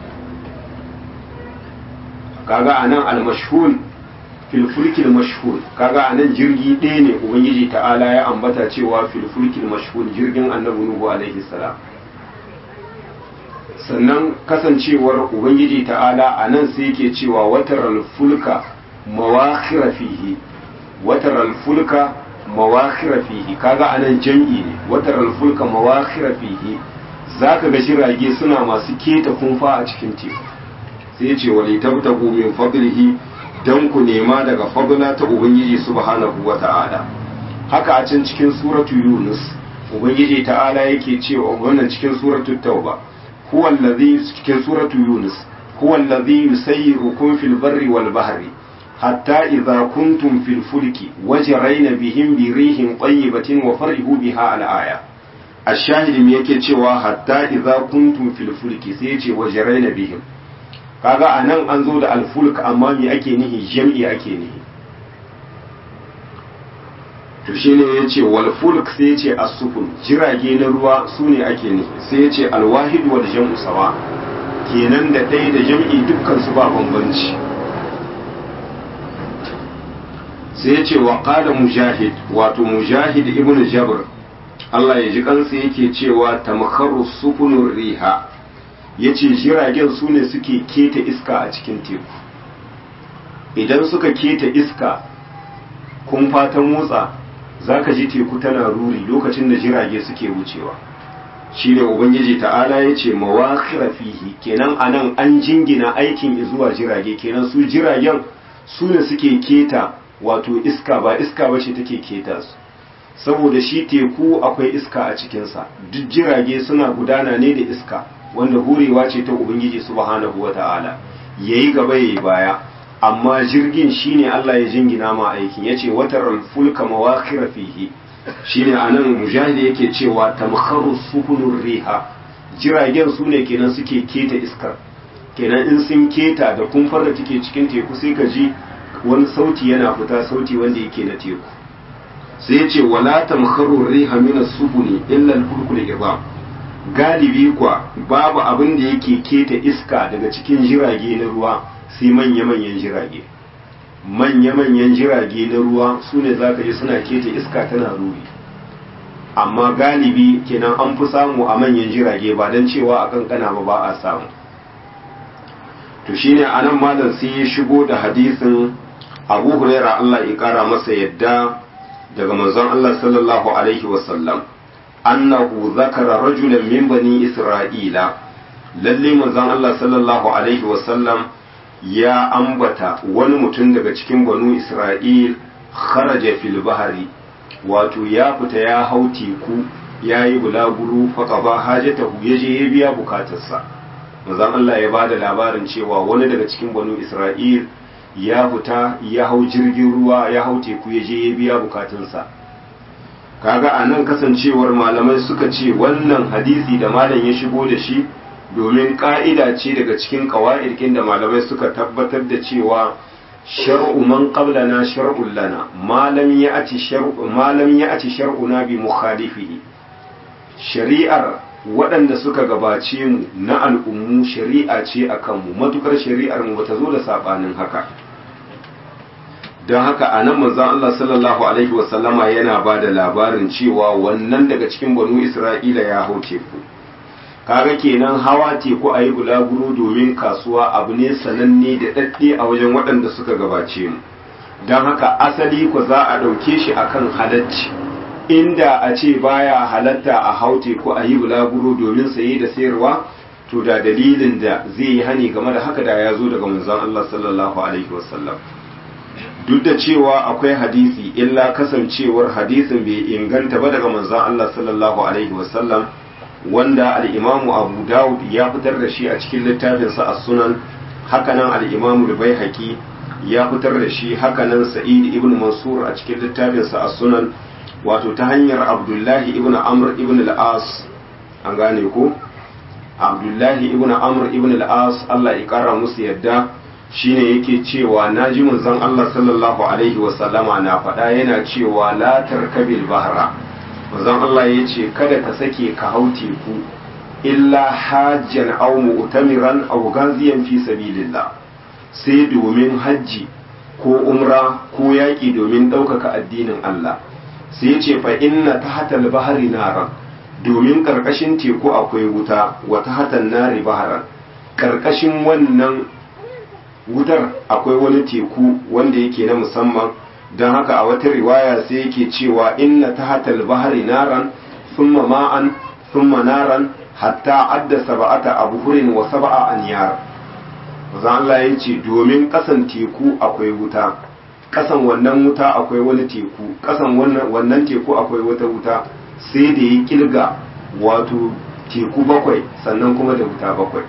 A: kaga anan al mashhun fil fulkil mashhun kaga anan jirgi ɗaya ne ubangiji ta'ala ya ambata cewa fil fulkil mashhun jirgin annabi nuhu alaihi salam sannan kasancewar ubangiji ta'ala anan sai yake cewa wataral fulka mawakhira fihi watar alfulka mawakhira fihi kaga anan jam'i ne watar alfulka mawakhira fihi zaka ga shirage suna masu keta kunfa a cikin teku sai ce wali tabtagu min fadlihi dan ku nema daga fadla ta ubangiji subhanahu wata'ala haka a can cikin suratu yunus ubangiji ta'ala yake cewa wannan cikin suratu tauba huwa allazi cikin suratu yunus huwa allazi yusayyirukum fil barri wal bahri حتى إذا كنتم في الفلك وجرين بهم بريح طيبة وفرحوا بها الآية الشاهد me yake cewa hatta idza kuntum fil fulki sai yace wajaraina bihim kaga anan an zo da alfulk amma me ake nihi jam'i ake nihi to shine yace wal fulk sai yace as-sufun jirage na ruwa sune ake nihi sai yace al-wahid wal jam'u sawa kenan da ɗaya da jam'i dukkan su ba bambanci sai ya ce wa ƙada mujahid wato mujahid ibn jabr Allah ya ji kansa yake cewa tamkharu sukunur riha yace jiragen su ne suke keta iska a cikin teku idan suka keta iska kun fata motsa zaka ji teku tana ruri lokacin da jirage suke wucewa shine ubangiji ta'ala ya ce mawakhira fihi kenan anan an jingina aikin zuwa jirage kenan su jiragen su ne suke keta wato iska ba iska ba ce take keta su saboda shi teku akwai iska a cikinsa duk jirage suna gudana ne da iska wanda hurewa ce ta ubangiji subhanahu wa ta'ala yayi gaba yayi baya amma jirgin shine Allah ya jingina ma aikin yace watar fulka mawakhira fihi shine anan mujahid yake cewa tamkharu sukunur riha jiragen su ne kenan suke keta iskar kenan in sun keta da kumfar da take cikin teku sai ka ji wani sauti yana fita sauti wanda yake na teku sai ya ce wala tamkharu riha min as-subuni illa al-fulkul idam galibi kwa babu abin da yake keta iska daga cikin jirage na ruwa sai manya-manyan jirage manya-manyan jirage na ruwa su ne za ka ji suna keta iska tana ruri amma galibi kenan an fi samu a manyan jirage ba don cewa a kankana ba ba a samu to shine anan malam sai ya shigo da hadisin abu huraira Allah ya kara masa yadda daga manzon Allah sallallahu alaihi wasallam annahu zakara rajulan min bani isra'ila lalle manzon Allah sallallahu alaihi wasallam ya ambata wani mutum daga cikin banu isra'il kharaja fil bahari wato ya fita ya hau teku ya yi bulaguro faƙaba hajatahu ya je ya biya bukatarsa manzon Allah ya bada labarin cewa wani daga cikin banu isra'il ya fita ya hau jirgin ruwa ya hau teku ya je ya biya bukatunsa kaga a nan kasancewar malamai suka ce wannan hadisi da malam ya shigo da shi domin ka'ida ce daga cikin ƙawa'irkin da malamai suka tabbatar da cewa shar'u man qablana shar'un lana malam ya ati shar'u malam ya ati shar'una bi mukhalifihi shari'ar waɗanda suka gabace mu na al'ummu shari'a ce a kanmu matukar shari'ar mu bata zo da saɓanin haka don haka a nan manzon Allah sallallahu alaihi wasallama yana ba da labarin cewa wannan daga cikin banu Isra'ila ya hau teku kaga kenan hawa teku a yi bulaguro domin kasuwa abu ne sananne da ɗaɗɗe a wajen waɗanda suka gabace mu don haka asali ku za a ɗauke shi akan halacci inda a ce baya halatta a hau teku a yi bulaguro domin saye da sayarwa to da dalilin da zai yi hani game da haka da ya zo daga manzon Allah sallallahu alaihi wasallam duk da cewa akwai hadisi illa kasancewar hadisin bai inganta ba daga manzon Allah sallallahu alaihi wasallam wanda al-Imam Abu Dawud ya fitar da shi a cikin littafinsa As-Sunan hakanan al-Imam Al-Baihaqi ya fitar da shi hakanan Sa'id ibn Mansur a cikin littafinsa As-Sunan wato ta hanyar Abdullahi ibn Amr ibn al-As an gane ko Abdullahi ibn Amr ibn al-As Allah ya kara musu yadda shine yake cewa naji manzon Allah sallallahu alaihi wasallama na faɗa yana cewa la tarkabil bahra manzon Allah ya ce kada ka sake ka hau teku illa hajjan aw mu'tamiran aw ghaziyan fi sabilillah sai domin hajji ko umra ko yaƙi domin ɗaukaka addinin Allah sai ya ce fa inna tahtal bahri naran domin ƙarƙashin teku akwai wuta wa tahtan nari baharan ƙarƙashin wannan wutar akwai wani teku wanda yake na musamman don haka a wata riwaya sai yake cewa inna tahatal bahri naran thumma ma'an thumma naran hatta adda sab'ata abhurin wa sab'a anyar manzo Allah ya ce domin kasan teku akwai wuta kasan wannan wuta akwai wani teku kasan wannan wannan teku akwai wata wuta sai da ya kilga wato teku bakwai sannan kuma da wuta bakwai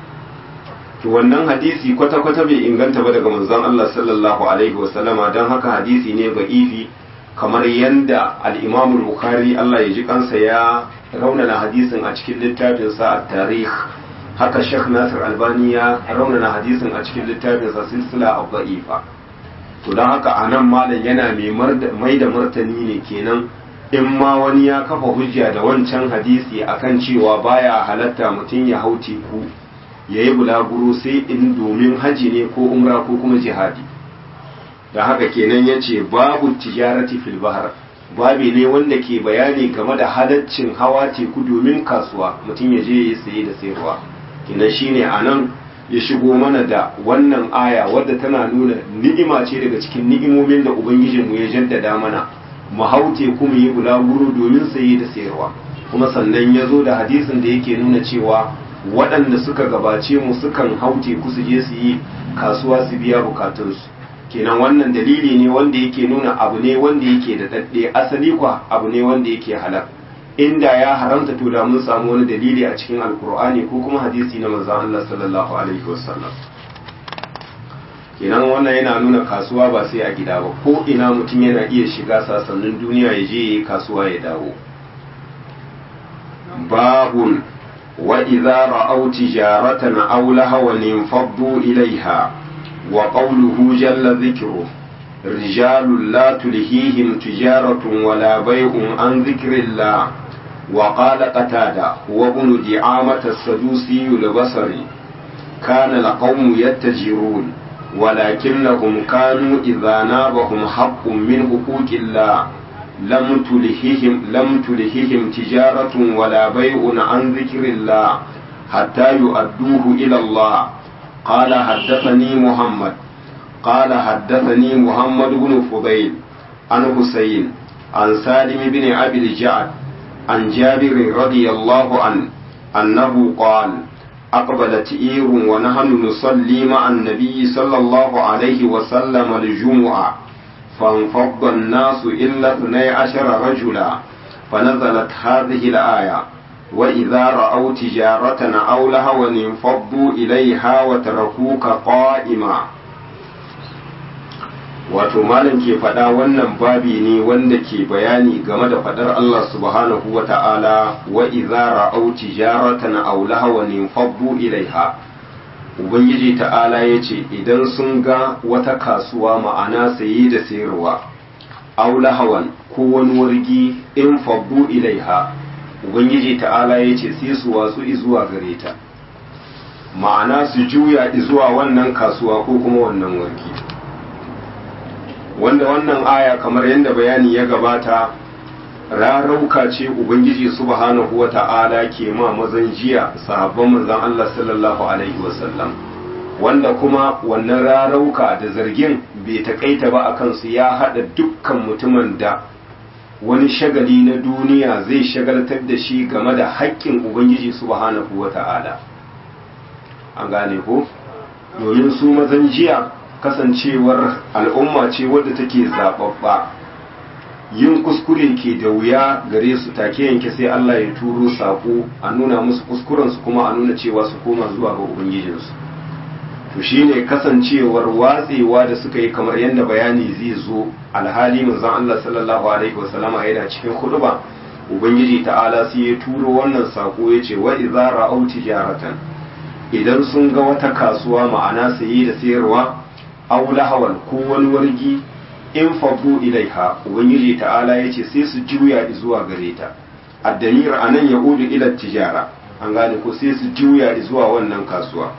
A: to wannan hadisi kwata-kwata bai inganta ba daga manzon Allah sallallahu alaihi wasallama don haka hadisi ne ba'ifi kamar yanda al-Imam Bukhari Allah ya ji kansa ya raunana hadisin a cikin littafin sa at-Tarikh haka Sheikh Nasir Albani ya raunana hadisin a cikin littafin sa Silsila ad-Da'ifa to don haka anan malam yana mai da martani ne kenan in ma wani ya kafa hujja da wancan hadisi akan cewa baya halatta mutum ya hau teku ya yi bulaguro sai in domin haji ne ko umra ko kuma jihadi da haka kenan ya ce babu tijarati fil bahar babi ne wanda ke bayani game da halaccin hawa teku domin kasuwa mutum ya je ya saye da sayarwa kenan shine a nan ya shigo mana da wannan aya wadda tana nuna ni'ima ce daga cikin ni'imomin da ubangijinmu ya jaddada mana mu hau teku mu yi bulaguro domin saye da sayarwa kuma sannan ya zo da hadisin da yake nuna cewa waɗanda suka gabace mu sukan hau teku su je su yi kasuwa su biya bukatunsu kenan wannan dalili ne wanda yake nuna abu ne wanda yake da daɗe asali kwa abu ne wanda yake halal inda ya haramta to da mun samu wani dalili a cikin alkur'ani ko kuma hadisi na manzon Allah sallallahu alaihi wasallam kenan wannan yana nuna kasuwa ba sai a gida ba ko ina mutum yana iya shiga sasannin duniya ya je kasuwa ya dawo babun وإذا رأوا تجارة أو لهوا انفضوا إليها وقوله جل ذكره رجال لا تلهيهم تجارة ولا بيع عن ذكر الله وقال قتادة هو ابن دعامة السدوسي البصري كان القوم يتجرون ولكنهم كانوا إذا نابهم حق من حقوق الله لم تلههم لم تلههم تجارة ولا بيع عن ذكر الله حتى يؤدوه إلى الله قال حدثني محمد قال حدثني محمد بن فضيل عن حسين عن سالم بن أبي الجعد عن جابر رضي الله عنه أنه قال أقبلت إير ونحن نصلي مع النبي صلى الله عليه وسلم الجمعة فانفض الناس إلا اثني عشر رجلا فنزلت هذه الآية وإذا رأوا تجارة أو لهوا انفضوا إليها وتركوك قائما wato malam ke faɗa wannan babi ne wanda ke bayani game da faɗar Allah subhanahu wa ta'ala wa idza ra'aw tijaratan aw lahawan infaddu ilaiha ubangiji ta'ala ya ce idan sun ga wata kasuwa ma'ana saye da sayarwa aw lahawan ko wani wargi in faddu ilaiha ubangiji ta'ala ya ce sai su watsu zuwa gare ta ma'ana su juya zuwa wannan kasuwa ko kuma wannan warki wanda wannan aya kamar yadda bayani ya gabata rarauka ce ubangiji subhanahu wa ta'ala ke ma mazan jiya sahabban manzon Allah sallallahu alaihi wasallam wanda kuma wannan rarauka da zargin bai takaita ba a kansu ya haɗa dukkan mutumin da wani shagali na duniya zai shagaltar da shi game da haƙƙin ubangiji subhanahu wa ta'ala an gane ko domin su mazan jiya kasancewar al'umma ce wadda take zaɓaɓɓa yin kuskure ke da wuya gare su take yanke sai Allah ya turo sako a nuna musu kuskurensu kuma a nuna cewa su koma zuwa ga ubangijinsu to shine kasancewar watsewa da suka yi kamar yadda bayani zai zo alhali manzon Allah sallallahu alaihi wasallama yana cikin khutba ubangiji ta'ala sai ya turo wannan sako yace wa idza ra'aw tijaratan idan sun ga wata kasuwa ma'ana saye da sayarwa aw lahawan ko wani wargi in fadu ilaiha ubangiji ta'ala yace sai su juya zuwa gare ta addamir anan yaudu ila tijara an gane ko sai su juya zuwa wannan kasuwa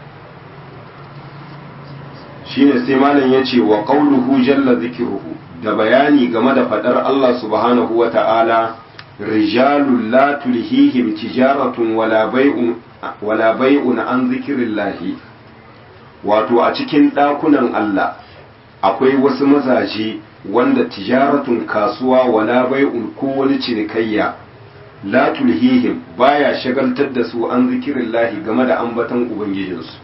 A: shine sai malam yace wa qawluhu jalla zikruhu da bayani game da fadar Allah subhanahu wa ta'ala rijalun la tulhihim tijaratun wala bai'un wala bai'un an zikrillahi wato a cikin dakunan Allah akwai wasu mazaje wanda tijaratun kasuwa wala bai'un ko wani cinikayya la tulhihim baya shagaltar da su an zikrillahi game da ambaton ubangijinsu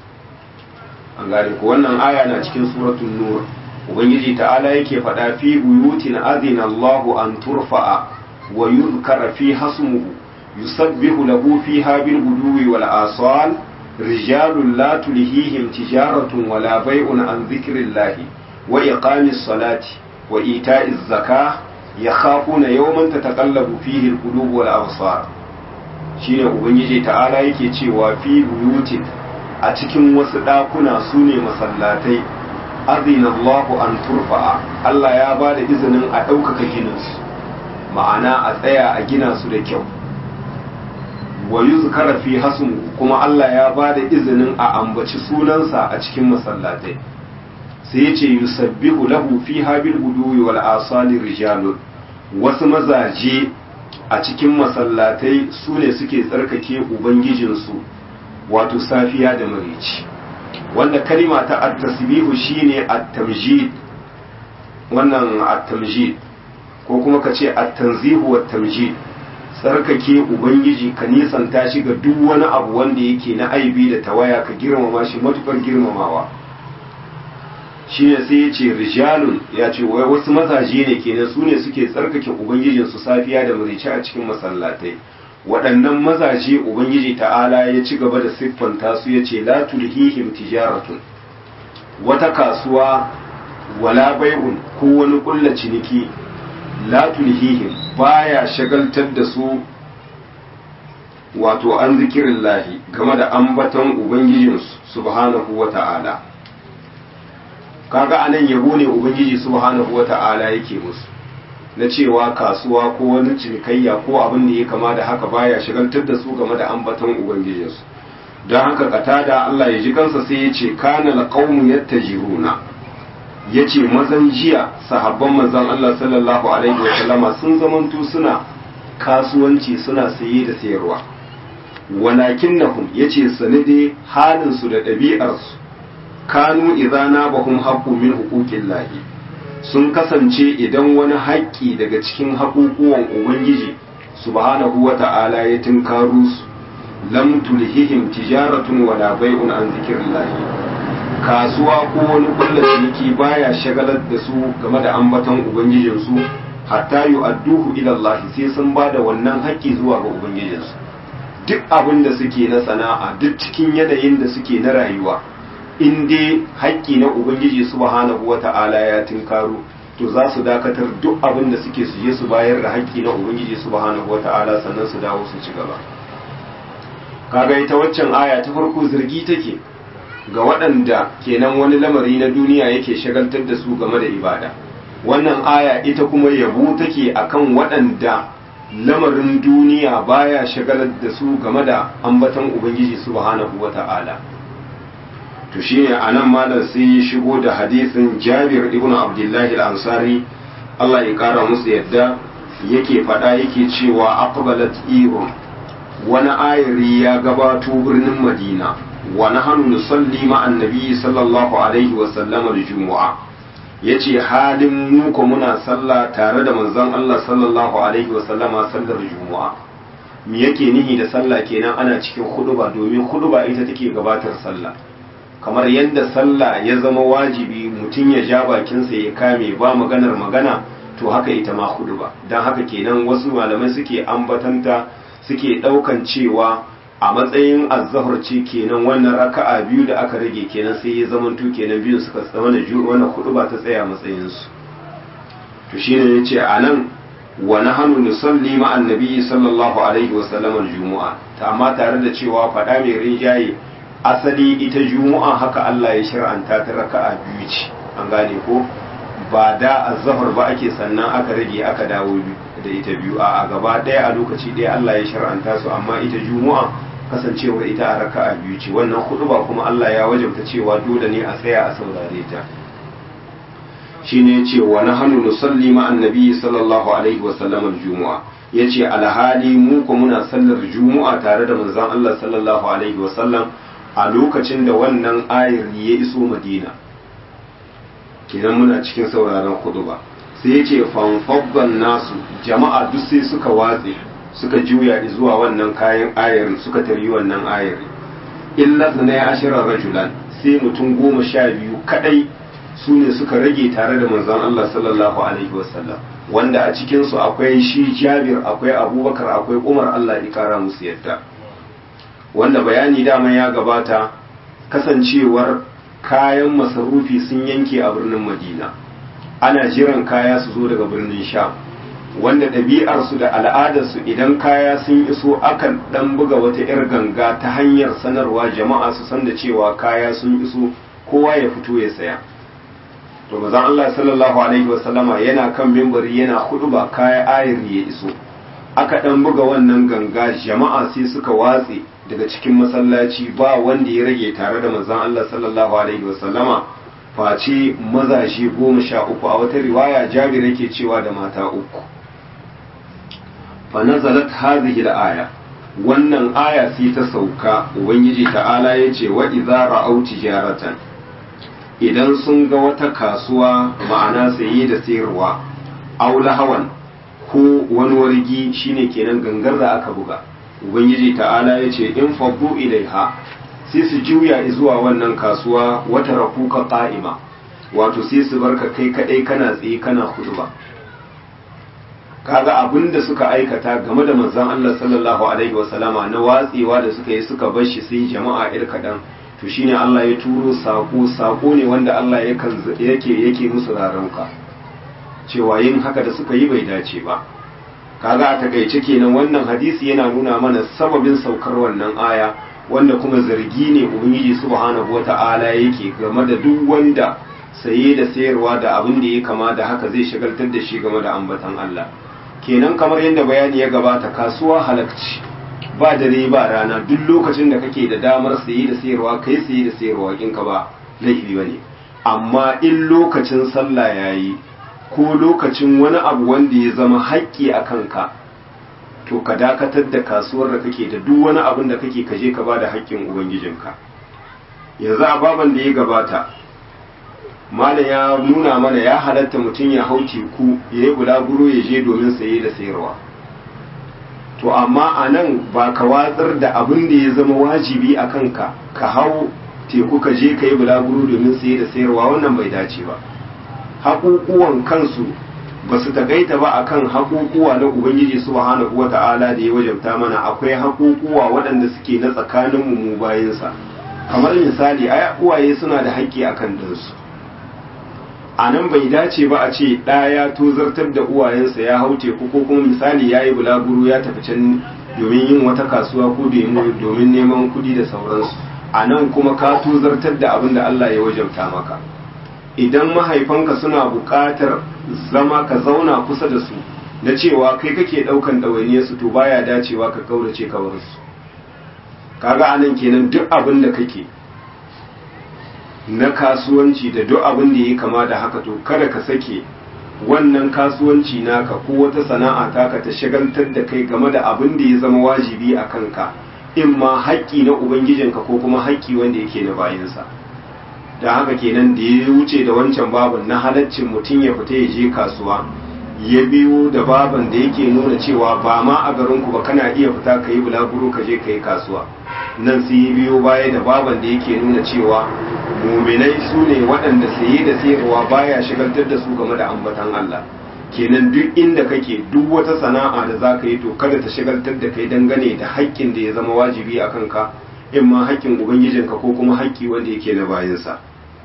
A: an gane ko wannan aya na cikin suratul nur ubangiji ta'ala yake faɗa fi buyutin azina Allahu an turfa'a wa yuzkara fi hasmuhu yusabbihu lahu fiha bil guduwi wal asal rijalun la tulhihim tijaratun wala bai'un an dhikrillahi wa iqamis salati wa ita'iz zakah yakhafuna yawman tataqallabu fihi al qulub wal absar shine ubangiji ta'ala yake cewa fi buyutin a cikin wasu ɗakuna su ne masallatai azina Allahu an turfa'a Allah ya ba da izinin a ɗaukaka gininsu ma'ana a tsaya a gina su da kyau wa yuzkara fi hasmu kuma Allah ya ba da izinin a ambaci sunansa a cikin masallatai sai ya ce yusabbihu lahu fi habil guduwi wal asali rijalun wasu mazaje a cikin masallatai su ne suke tsarkake ubangijinsu wato safiya da marici wanda kalima ta at-tasbihu shine at-tamjid wannan at-tamjid ko kuma ka ce at-tanzihu wat-tamjid tsarkake ubangiji ka nisanta shi ga duk wani abu wanda yake na aibi da tawaya ka girmama shi matukar girmamawa shine sai ya ce rijalun ya ce wai wasu mazaje ne kenan su ne suke tsarkake ubangijinsu safiya da marici a cikin masallatai waɗannan mazaje ubangiji ta'ala ya ci gaba da siffanta su ya ce la tulhihim tijaratun wata kasuwa wala bai'un ko wani ƙulla ciniki la tulhihim baya shagaltar da su wato an zikirin lahi game da ambaton ubangijinsu subhanahu wa ta'ala kaga anan yabo ne ubangiji subhanahu wa ta'ala yake musu na cewa kasuwa ko wani cinikayya ko abin da ya kama da haka baya shigantar da su game da ambaton ubangijinsu don haka katada Allah ya ji kansa sai ya ce kana alqawmu yattajiruna yace mazan jiya sahabban manzon Allah sallallahu alaihi wa sallama sun zamanto suna kasuwanci suna saye da sayarwa walakinnahum yace sanade halin su da ɗabi'arsu kanu idza nabahum haqqu min huquqillahi sun kasance idan wani haƙƙi daga cikin haƙuƙuwan ubangiji subhanahu wa ta'ala ya tinkaru su lam tulhihim tijaratun wala bai'un an zikrillahi kasuwa ko wani kulla ciniki baya shagalar da su game da ambaton ubangijin su hatta yu'adduhu ila Allah sai sun bada wannan haƙƙi zuwa ga ubangijin su duk abin da suke na sana'a duk cikin yanayin da suke na rayuwa in dai haƙƙi na ubangiji subhanahu wata'ala ya tinkaro to za su dakatar duk abin da suke su je su bayar da haƙƙi na ubangiji subhanahu wata'ala sannan su dawo su ci gaba kaga ita waccan aya ta farko zargi take ga waɗanda kenan wani lamari na duniya yake shagaltar da su game da ibada wannan aya ita kuma yabo take akan waɗanda lamarin duniya baya shagalar da su game da ambatan ubangiji subhanahu wata'ala to shine anan malam sai ya shigo da hadisin Jabir ibn Abdullah al-Ansari Allah ya kara musu yadda yake fada yake cewa aqbalat irun wani ayari ya gabato birnin Madina wa nahnu nusalli ma'an nabi sallallahu alaihi wa sallam al-jumu'a yace halin mu ko muna sallah tare da manzon Allah sallallahu alaihi wa sallama sallar jumu'a me yake nihi da sallah kenan ana cikin huduba domin huduba ita take gabatar sallah kamar yadda sallah ya zama wajibi mutum ya ja bakinsa ya kame ba maganar magana to haka ita ma huduba don haka kenan wasu malamai suke ambatanta suke daukan cewa a matsayin azzahar ce kenan wannan raka'a biyu da aka rage kenan sai ya zamanto kenan biyun suka zama da ju wannan huduba ta tsaya matsayin su to shine yace anan wa nahnu nusalli ma annabi sallallahu alaihi wa sallam aljumu'a ta amma tare da cewa fada mai rinjaye asali ita jumu'a haka Allah ya shir'anta ta raka'a biyu ce an gane ko ba da azzahar ba ake sannan aka rage aka dawo da ita biyu a gaba ɗaya a lokaci ɗaya Allah ya shir'anta su amma ita jumu'a kasancewar ita a raka'a biyu ce wannan hudu ba kuma Allah ya wajabta cewa dole ne a tsaya a saurare ta shine yace wa nahnu nusalli ma annabi sallallahu alaihi wa sallam al-jumu'a yace alhali mu ko muna sallar jumu'a tare da manzon Allah sallallahu alaihi wa sallam a lokacin da wannan ayar ya iso Madina kenan muna cikin sauraron ba sai yace fanfabban nasu jama'a duk sai suka watse suka juya zuwa wannan kayan ayar suka tari wannan ayar illa na ya ashira rajulan sai mutum goma sha biyu kadai su ne suka rage tare da manzon Allah sallallahu alaihi wasallam wanda a cikinsu akwai shi Jabir akwai Abubakar akwai Umar Allah ya kara musu yadda wanda bayani dama ya gabata kasancewar kayan masarufi sun yanke a birnin Madina ana jiran kaya su zo daga birnin Sham wanda ɗabi'arsu da al'adarsu idan kaya sun iso akan ɗan buga wata 'yar ganga ta hanyar sanarwa jama'a su san da cewa kaya sun iso kowa ya fito ya saya to mazan Allah sallallahu alaihi wasallama yana kan mimbari yana hudu ba kaya ayar ya iso aka ɗan buga wannan ganga jama'a sai suka watse daga cikin masallaci ba wanda ya rage tare da manzon Allah sallallahu alaihi wasallama face mazaje goma sha uku a wata riwaya jabir yake cewa da mata uku fa nazalat hadhihi al-aya wannan aya sai ta sauka ubangiji ta'ala yace wa idza ra'aw tijaratan idan sun ga wata kasuwa ma'ana saye da sayarwa aw lahawan ko wani wargi shine kenan gangar da aka buga ubangiji ta'ala yace in faddu ilaiha sai su juya zuwa wannan kasuwa wata rakuka qa'ima wato sai su barka kai kadai kana tsaye kana ba. kaga abin da suka aikata game da manzon Allah sallallahu alaihi wasallama na watsewa da suka yi suka bar shi sai jama'a ir kadan to shine Allah ya turo sako sako ne wanda Allah yake yake musu raranka cewa yin haka da suka yi bai dace ba kaga a takaice kenan wannan hadisi yana nuna mana sababin saukar wannan aya wanda kuma zargi ne ubangiji subhanahu wata'ala yake game da duk wanda saye da sayarwa da abin da ya kama da haka zai shagaltar da shi game da ambatan Allah kenan kamar yadda bayani ya gabata kasuwa halakci ba dare ba rana duk lokacin da kake da damar saye da sayarwa kai saye da sayarwa kinka ba laifi bane amma in lokacin sallah yayi ko lokacin wani abu wanda ya zama haƙƙi a kanka to ka dakatar da kasuwar da kake da duk wani abin da kake kaje ka ba da haƙƙin ubangijinka yanzu a baban da ya gabata malam ya nuna mana ya halatta mutum ya hau teku ya yi bulaguro ya je domin saye da sayarwa to amma a nan ba ka watsar da abin da ya zama wajibi a kanka ka hau teku ka je ka yi bulaguro domin saye da sayarwa wannan bai dace ba haƙuƙuwan kansu ba su takaita ba akan haƙuƙuwa na ubangiji subhanahu wata'ala da ya wajabta mana akwai haƙuƙuwa waɗanda suke na tsakaninmu mu bayansa kamar misali ai uwaye suna da haƙƙi akan ɗansu a nan bai dace ba a ce ɗa ya tozartar da uwayensa ya hau teku ko kuma misali ya yi bulaguro ya tafi can domin yin wata kasuwa ko domin neman kuɗi da sauransu a nan kuma ka tozartar da abin da Allah ya wajabta maka idan mahaifanka suna buƙatar zama ka zauna kusa da su na cewa kai kake ɗaukan ɗawainiyarsu to baya dacewa ka kaurace ka bar su kaga anan kenan duk abin da kake na kasuwanci da duk abin da ya kama da haka to kada ka sake wannan kasuwanci naka ko wata sana'a taka ta shagaltar da kai game da abin da ya zama wajibi a kanka in ma haƙƙi na ubangijinka ko kuma haƙƙi wanda yake na bayansa da haka kenan da ya wuce da wancan babin na halaccin mutum ya fita ya je kasuwa ya biyo da baban da yake nuna cewa ba ma a garinku ba kana iya fita ka yi bulaguro ka je ka yi kasuwa nan sai yi biyo baya da baban da yake nuna cewa muminai su ne waɗanda saye da sayarwa baya shigaltar da su game da ambatan Allah kenan duk inda kake duk wata sana'a da za ka yi to kada ta shigaltar da kai dangane da haƙƙin da ya zama wajibi a kanka in ma haƙƙin ubangijinka ko kuma haƙƙi wanda yake na bayansa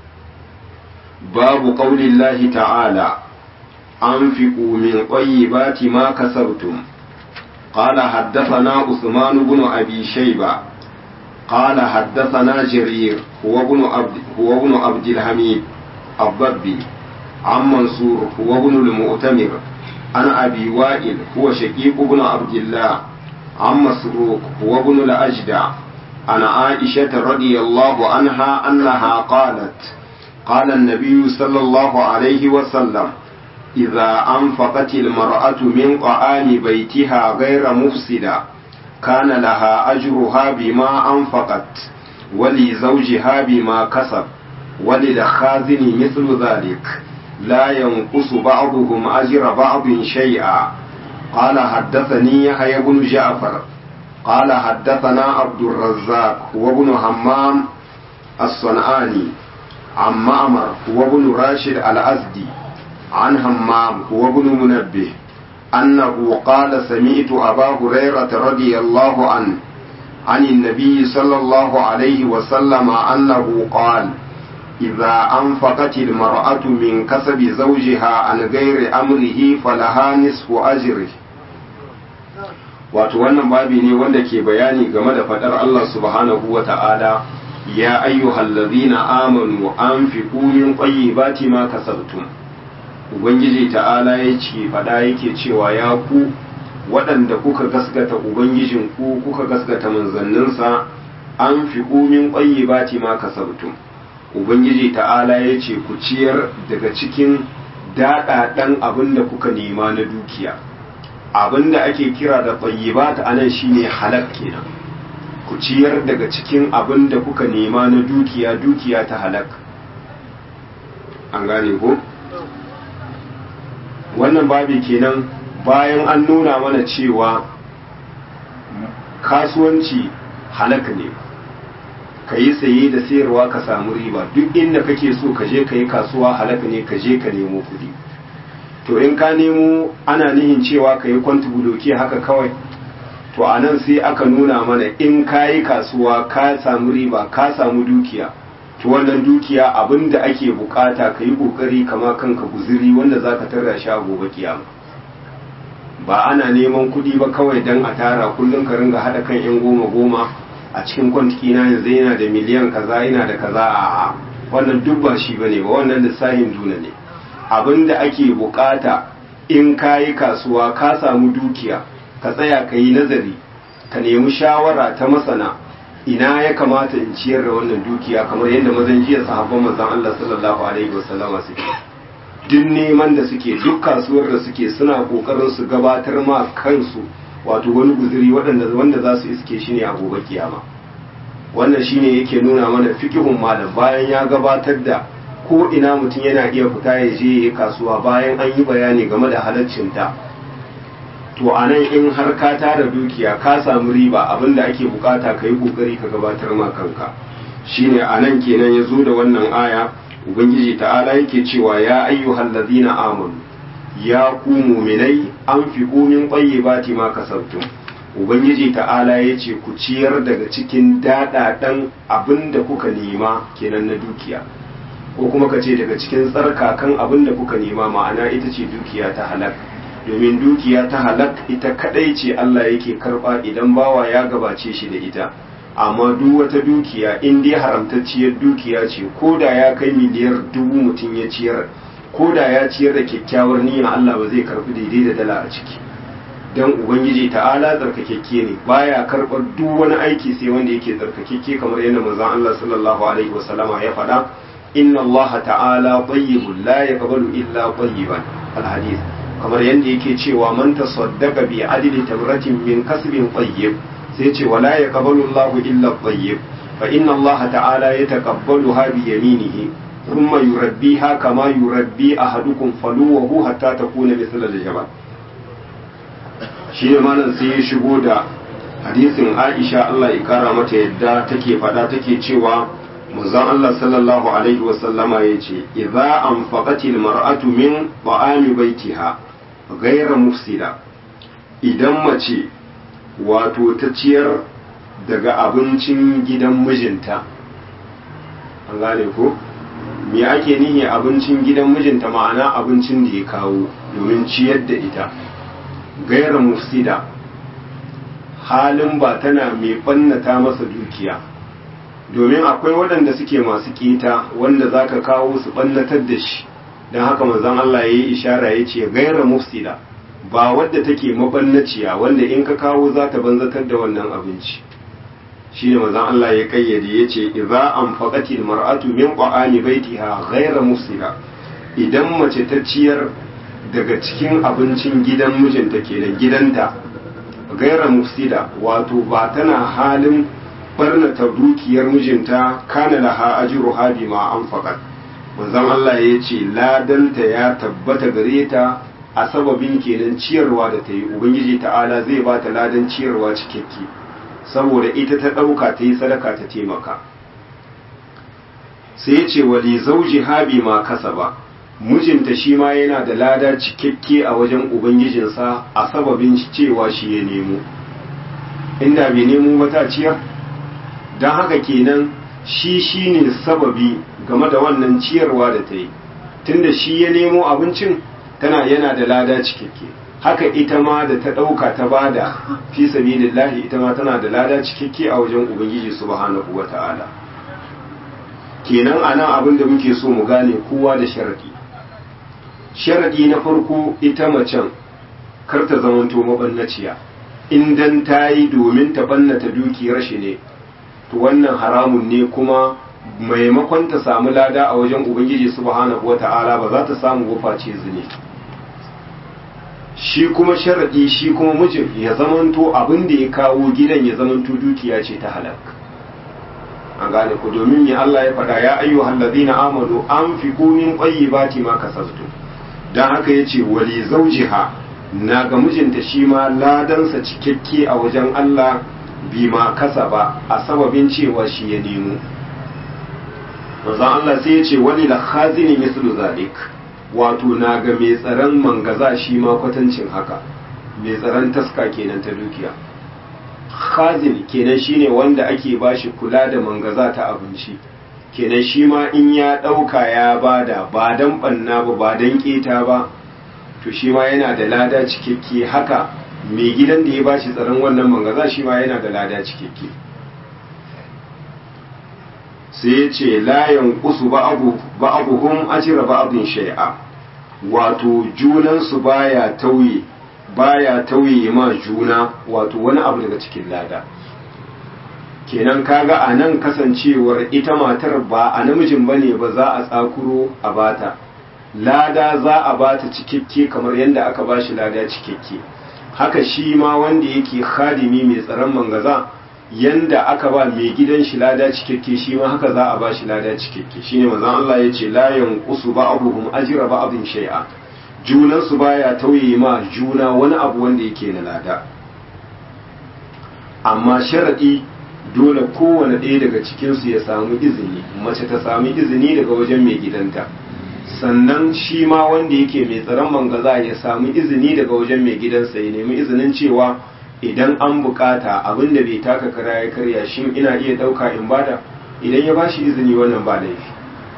A: babu ƙaulillahi ta'ala أنفقوا من طيبات ما كسبتم قال حدثنا عثمان بن أبي شيبة قال حدثنا جرير هو ابن عبد هو ابن عبد الحميد الضبي عن منصور هو ابن المؤتمر عن أبي وائل هو شقيق بن عبد الله عن مسروق هو ابن الأجدع عن عائشة رضي الله عنها أنها قالت قال النبي صلى الله عليه وسلم إذا أنفقت المرأة من طعام بيتها غير مفسدة كان لها أجرها بما أنفقت ولزوجها بما كسب وللخازن مثل ذلك لا ينقص بعضهم أجر بعض شيئا قال حدثني يحيى بن جعفر قال حدثنا عبد الرزاق وابن همام الصنعاني عن معمر وابن راشد الأزدي عن همام وابن منبه أنه قال سمعت أبا هريرة رضي الله عنه عن النبي صلى الله عليه وسلم أنه قال إذا أنفقت المرأة من كسب زوجها عن غير أمره فلها نصف أجره wato wannan babi ne wanda ke bayani game da faɗar Allah subhanahu wa ta'ala ya ayyuhallazina amanu anfiqu min tayyibati ma kasabtum ubangiji ta'ala ya ce fada yake cewa ya ku waɗanda kuka gaskata ubangijin ku kuka gaskata manzanninsa an fi min ƙwayi bati ma kasabtum ubangiji ta'ala ya ce ku ciyar daga cikin daɗaɗen abin da kuka nema na dukiya abin da ake kira da ƙwayi bata a nan shine halak kenan ku ciyar daga cikin abin da kuka nema na dukiya dukiya ta halak an gane ko? wannan babi kenan bayan an nuna mana cewa kasuwanci halaka ne ka yi saye da sayarwa ka samu riba duk inda kake so ka je ka yi kasuwa halaka ne ka je ka nemo kuɗi to in ka nemo ana nihin cewa ka yi kwantubuloki haka kawai to a nan sai aka nuna mana in ka yi kasuwa ka samu riba ka samu dukiya to wannan dukiya abin da ake bukata ka yi kokari kama kanka guziri wanda za ka tara shi a gobe kiyama ba ana neman kuɗi ba kawai don a tara kullum ka ringa haɗa kan yan goma goma a cikin kwantiki na yanzu yana da miliyan kaza yana da kaza a wannan duk ba shi bane ba wannan lissafin duna ne abin da ake bukata in ka yi kasuwa ka samu dukiya ka tsaya ka yi nazari ka nemi shawara ta masana ina ya kamata in ciyar da wannan dukiya kamar yadda mazan jiya sahabban manzon Allah sallallahu alaihi wasallama suke duk neman da suke duk kasuwar da suke suna kokarin su gabatar ma kansu wato wani guzuri waɗanda wanda za su iske shi ne a gobe kiyama wannan shine yake nuna mana fikihun malam bayan ya gabatar da ko ina mutum yana iya fita ya je ya kasuwa bayan an yi bayani game da halaccinta to a nan in har ka tara dukiya ka samu riba abinda ake bukata ka yi kokari ka gabatar ma kanka shine a nan kenan ya zo da wannan aya ubangiji ta'ala yake cewa ya ayyuhal ladina amanu ya ku muminai an fi min tayyibati ma kasabtum ubangiji ta'ala ya ce ku ciyar daga cikin daɗaɗen abin da kuka nema kenan na dukiya ko kuma ka ce daga cikin tsarkakan abin da kuka nema ma'ana ita ce dukiya ta halak domin dukiya ta halak ita kadai ce Allah yake karba idan bawa ya gabace shi da ita amma duk wata dukiya in dai haramtacciyar dukiya ce ko da ya kai miliyar dubu mutum ya ciyar ko da ya ciyar da kyakkyawar niyya Allah ba zai karbi daidai da dala a ciki dan ubangiji ta'ala tsarkakekke ne baya karɓar duk wani aiki sai wanda yake tsarkakekke kamar yadda manzon Allah sallallahu alaihi wasallama ya faɗa inna Allah ta'ala tayyibun la yaqbalu illa tayyiban alhadith kamar yadda yake cewa man tasaddaqa bi adli tamratin min kasbin tayyib sai ce wala yaqbalu Allah illa tayyib fa inna Allah ta'ala yataqabbaluha bi yaminihi thumma yurabbiha kama yurabbi ahadukum faluwahu hatta takuna mithla al-jabal shi ne malam sai ya shigo da hadisin Aisha Allah ya kara mata yadda take faɗa take cewa manzon Allah sallallahu alaihi wa sallama yace idza anfaqatil mar'atu min ta'ami baitiha ghayra mufsida idan mace wato ta ciyar daga abincin gidan mijinta an gane ko me ake nihi abincin gidan mijinta ma'ana abincin da ya kawo domin ciyar da ita gaira mufsida halin ba tana mai ɓannata masa dukiya domin akwai waɗanda suke masu ƙeta wanda za ka kawo su ɓannatar da shi don haka manzon Allah ya yi ishara ya ce gaira mufsida ba wadda take mabannaciya wanda in ka kawo za ta banzatar da wannan abinci shi ne manzon Allah ya kayyade ya ce idza anfaqati mar'atu min qa'ani baitiha gaira mufsida idan mace ta ciyar daga cikin abincin gidan mijinta kenan gidanta gaira mufsida wato ba tana halin barnata dukiyar mijinta kana laha ajruha bima anfaqat manzon Allah ya ce ladanta ya tabbata gare ta a sababin kenan ciyarwa da ta yi ubangiji ta'ala zai ba ta ladan ciyarwa cikakke saboda ita ta ɗauka ta yi sadaka ta taimaka sai ya ce wali zauji habi ma kasa ba mijinta shi ma yana da lada cikakke a wajen ubangijinsa a sababin cewa shi ya nemo inda bai nemo wata ciyar don haka kenan shi shi ne sababi game da wannan ciyarwa da ta yi tunda shi ya nemo abincin tana yana da lada cikakke haka ita ma da ta ɗauka ta bada fi sabilillahi ita ma tana da lada cikakke a wajen ubangiji subhanahu wata'ala kenan anan abin da muke so mu gane kowa da sharadi sharadi na farko ita macen kar ta zamanto mabannaciya in dan ta yi domin ta bannata dukiyar shi ne to wannan haramun ne kuma maimakon ta samu lada a wajen ubangiji subhanahu wata'ala ba za ta samu wuface zine shi kuma sharadi shi kuma mijin ya zamanto abin da ya kawo gidan ya zamanto dukiya ce ta halak an gane ku domin ya Allah ya faɗa ya ayyuhal ladina amanu anfiqu min tayyibati ma kasabtu dan haka yace wali zawjiha na ga mijinta shi ma ladansa cikakke a wajen Allah bima kasaba a sababin cewa shi ya nemo manzon Allah sai ya ce wani da khazini mislu zalik wato na ga mai tsaron mangaza shi ma kwatancin haka mai tsaron taska kenan ta dukiya khazin kenan shine wanda ake bashi kula da mangaza ta abinci kenan shi ma in ya ɗauka ya bada ba dan banna ba ba dan keta ba to shi ma yana da lada cikakke haka mai gidan da ya bashi tsaron wannan mangaza shi ma yana da lada cikakke sai ya ce layan kusu ba'abuhum ajira ba'abin shai'a wato junansu baya tauye baya tauye ma juna wato wani abu daga cikin lada kenan kaga a nan kasancewar ita matar ba a namijin bane ba za a tsakuro a bata lada za a bata cikakke kamar yadda aka bashi lada cikakke haka shi ma wanda yake khadimi mai tsaron mangaza yanda aka ba mai gidan shi lada cikakke shi ma haka za a ba shi lada cikakke shine manzon Allah ya ce la yanqusu ba'dhum ajra ba'dhin shay'a junan su baya tauye ma juna wani abu wanda yake na lada amma sharadi dole kowane ɗaya daga cikin su ya samu izini mace ta samu izini daga wajen mai gidanta sannan shi ma wanda yake mai tsaron mangaza ya samu izini daga wajen mai gidansa ya nemi izinin cewa idan an bukata abin da bai taka kara ya karya shin ina iya dauka in bada idan ya bashi izini wannan ba laifi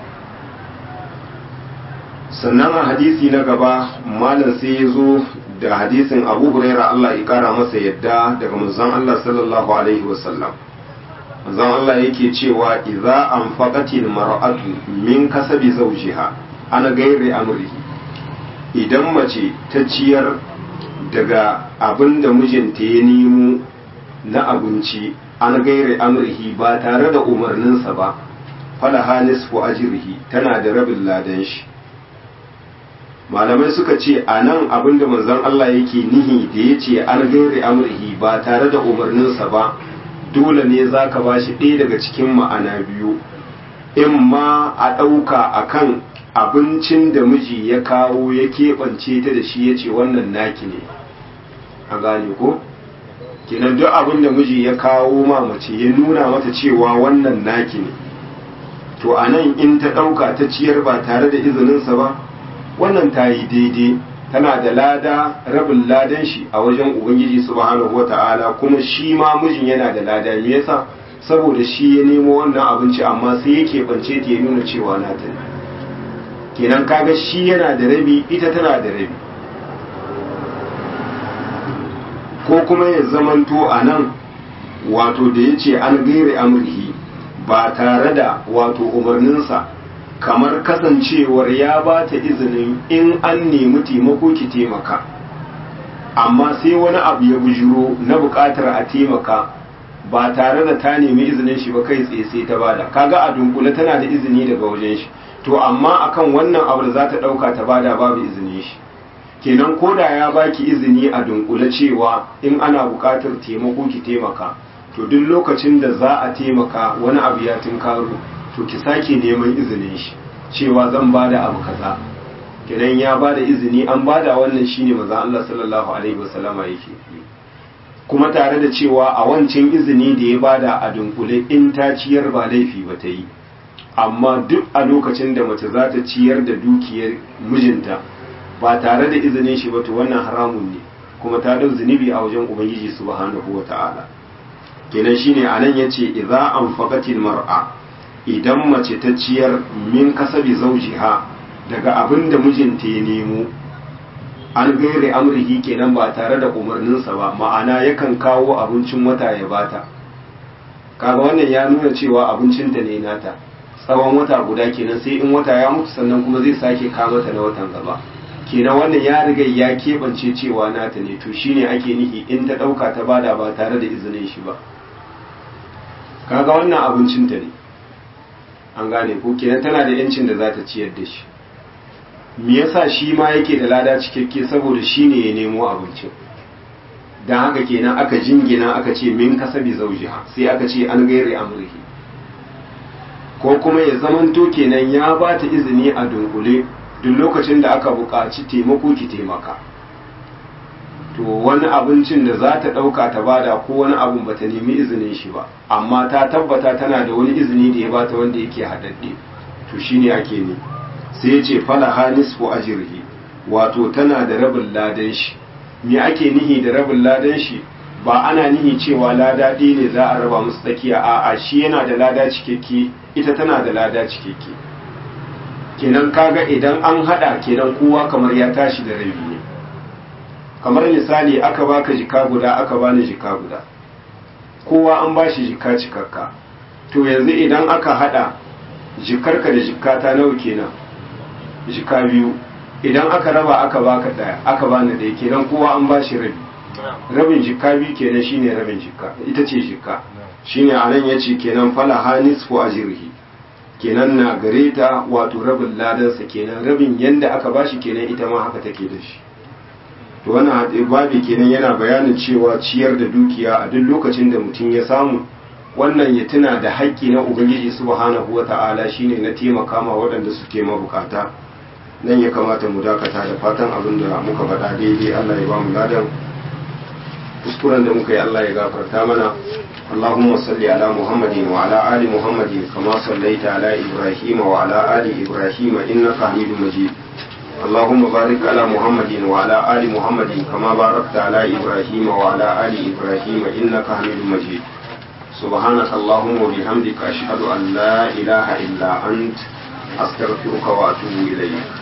A: sannan a hadisi na gaba malam sai ya zo da hadisin abu huraira Allah ya kara masa yadda daga manzon Allah sallallahu alaihi wasallam manzon Allah yake cewa idza anfaqatil mar'atu min kasabi zawjiha ana gaire amrihi idan mace ta ciyar daga abin da mijinta ya nemo na abinci an gaire amrihi ba tare da umarninsa ba falaha nisfu ajrihi tana da rabin ladan shi malamai suka ce a nan abin da manzon Allah yake nihi da ya ce an gaire amrihi ba tare da umarninsa ba dole ne za ka ba shi ɗaya daga cikin ma'ana biyu in ma a ɗauka a kan abincin da miji ya kawo ya keɓance ta da shi ya ce wannan naki ne a gane ko kenan duk abin da miji ya kawo ma mace ya nuna mata cewa wannan naki ne to a nan in ta ɗauka ta ciyar ba tare da izininsa ba wannan ta yi daidai tana da lada rabin ladan shi a wajen ubangiji subhanahu wata'ala kuma shi ma mijin yana da lada me yasa saboda shi ya nemo wannan abinci amma sai yake bance ta ya nuna cewa na ta kenan kaga shi yana da rabi ita tana da rabi ko kuma ya zamanto a nan wato da ya ce an gaire amurhi ba tare da wato umarninsa kamar kasancewar ya ba ta izinin in an nemi taimako ki taimaka amma sai wani abu ya bujiro na buƙatar a taimaka ba tare da ta nemi izinin shi ba kai tsaye sai ta bada kaga a dunkule tana da izini daga wajen shi to amma akan wannan abu da za ta ɗauka ta bada babu izinin shi kenan koda ya baki izini a dunkule cewa in ana buƙatar taimako ki taimaka to duk lokacin da za a taimaka wani abu ya tunkaro to ki sake neman izinin shi cewa zan bada abu kaza kenan ya bada izini an bada wannan shine maza Allah sallallahu alaihi wasallama yake kuma tare da cewa a wancan izini da ya bada a dunkule in ta ciyar ba laifi ba ta yi amma duk a lokacin da mace za ta ciyar da dukiyar mijinta ba tare da izinin shi ba to wannan haramun ne kuma ta dau zunubi a wajen ubangiji subhanahu wata'ala kenan shine anan yace idza anfaqatil mar'a idan mace ta ciyar min kasabi zawjiha daga abin da mijinta ya nemo an gaire amrihi kenan ba tare da umarninsa ba ma'ana yakan kawo abincin wata ya bata kaga wannan ya nuna cewa abincinta ne nata tsawon wata guda kenan sai in wata ya mutu sannan kuma zai sake kamata na watan gaba kenan wannan ya riga ya keɓance cewa nata ne to shine ake nihi in ta ɗauka ta bada ba tare da izinin shi ba kaga wannan abincinta ne an gane ko kenan tana da yancin da za ta ciyar da shi me yasa shi ma yake da lada cikakke saboda shi ne ya nemo abincin don haka kenan aka jingina aka ce min kasabi zaujiha sai aka ce an gaire amurki ko kuma ya zamanto kenan ya ba ta izini a dunkule duk lokacin da aka buƙaci taimako ki taimaka to wani abincin da za ta ɗauka ta bada ko wani abun ba ta nemi izinin shi ba amma ta tabbata tana da wani izini da ya bata wanda yake haɗaɗɗe to shine ake ne sai ya ce falaha nisfu ajrihi wato tana da rabin ladan shi me ake nihi da rabin ladan shi ba ana nihi cewa lada ɗaya ne za a raba musu tsakiya a'a shi yana da lada cikakke ita tana da lada cikakke kenan kaga idan an hada kenan kowa kamar ya tashi da rabi ne kamar misali aka baka jika guda aka bani jika guda kowa an bashi jika cikakka to yanzu idan aka hada jikarka da jikata nawa kenan jika biyu idan aka raba aka baka daya aka bani daya kenan kowa an bashi rabi rabin jika biyu kenan shine rabin jika ita ce jika shine anan yace kenan fala hanis fu ajrihi kenan na gare ta wato rabin ladansa kenan rabin yanda aka bashi kenan ita ma haka take da shi to wannan babi kenan yana bayanin cewa ciyar da dukiya a duk lokacin da mutum ya samu wannan ya tuna da haƙƙi na ubangiji subhanahu wata'ala shine na taimaka ma waɗanda suke mabukata nan ya kamata mu dakata da fatan abin da muka faɗa daidai Allah ya ba mu ladan kuskuren da muka yi Allah ya gafarta mana اللهم صل على محمد وعلى آل محمد كما صليت على إبراهيم وعلى آل إبراهيم إنك حميد مجيد اللهم بارك على محمد وعلى آل محمد كما باركت على إبراهيم وعلى آل إبراهيم إنك حميد مجيد سبحانك اللهم وبحمدك أشهد أن لا إله إلا أنت أستغفرك وأتوب إليك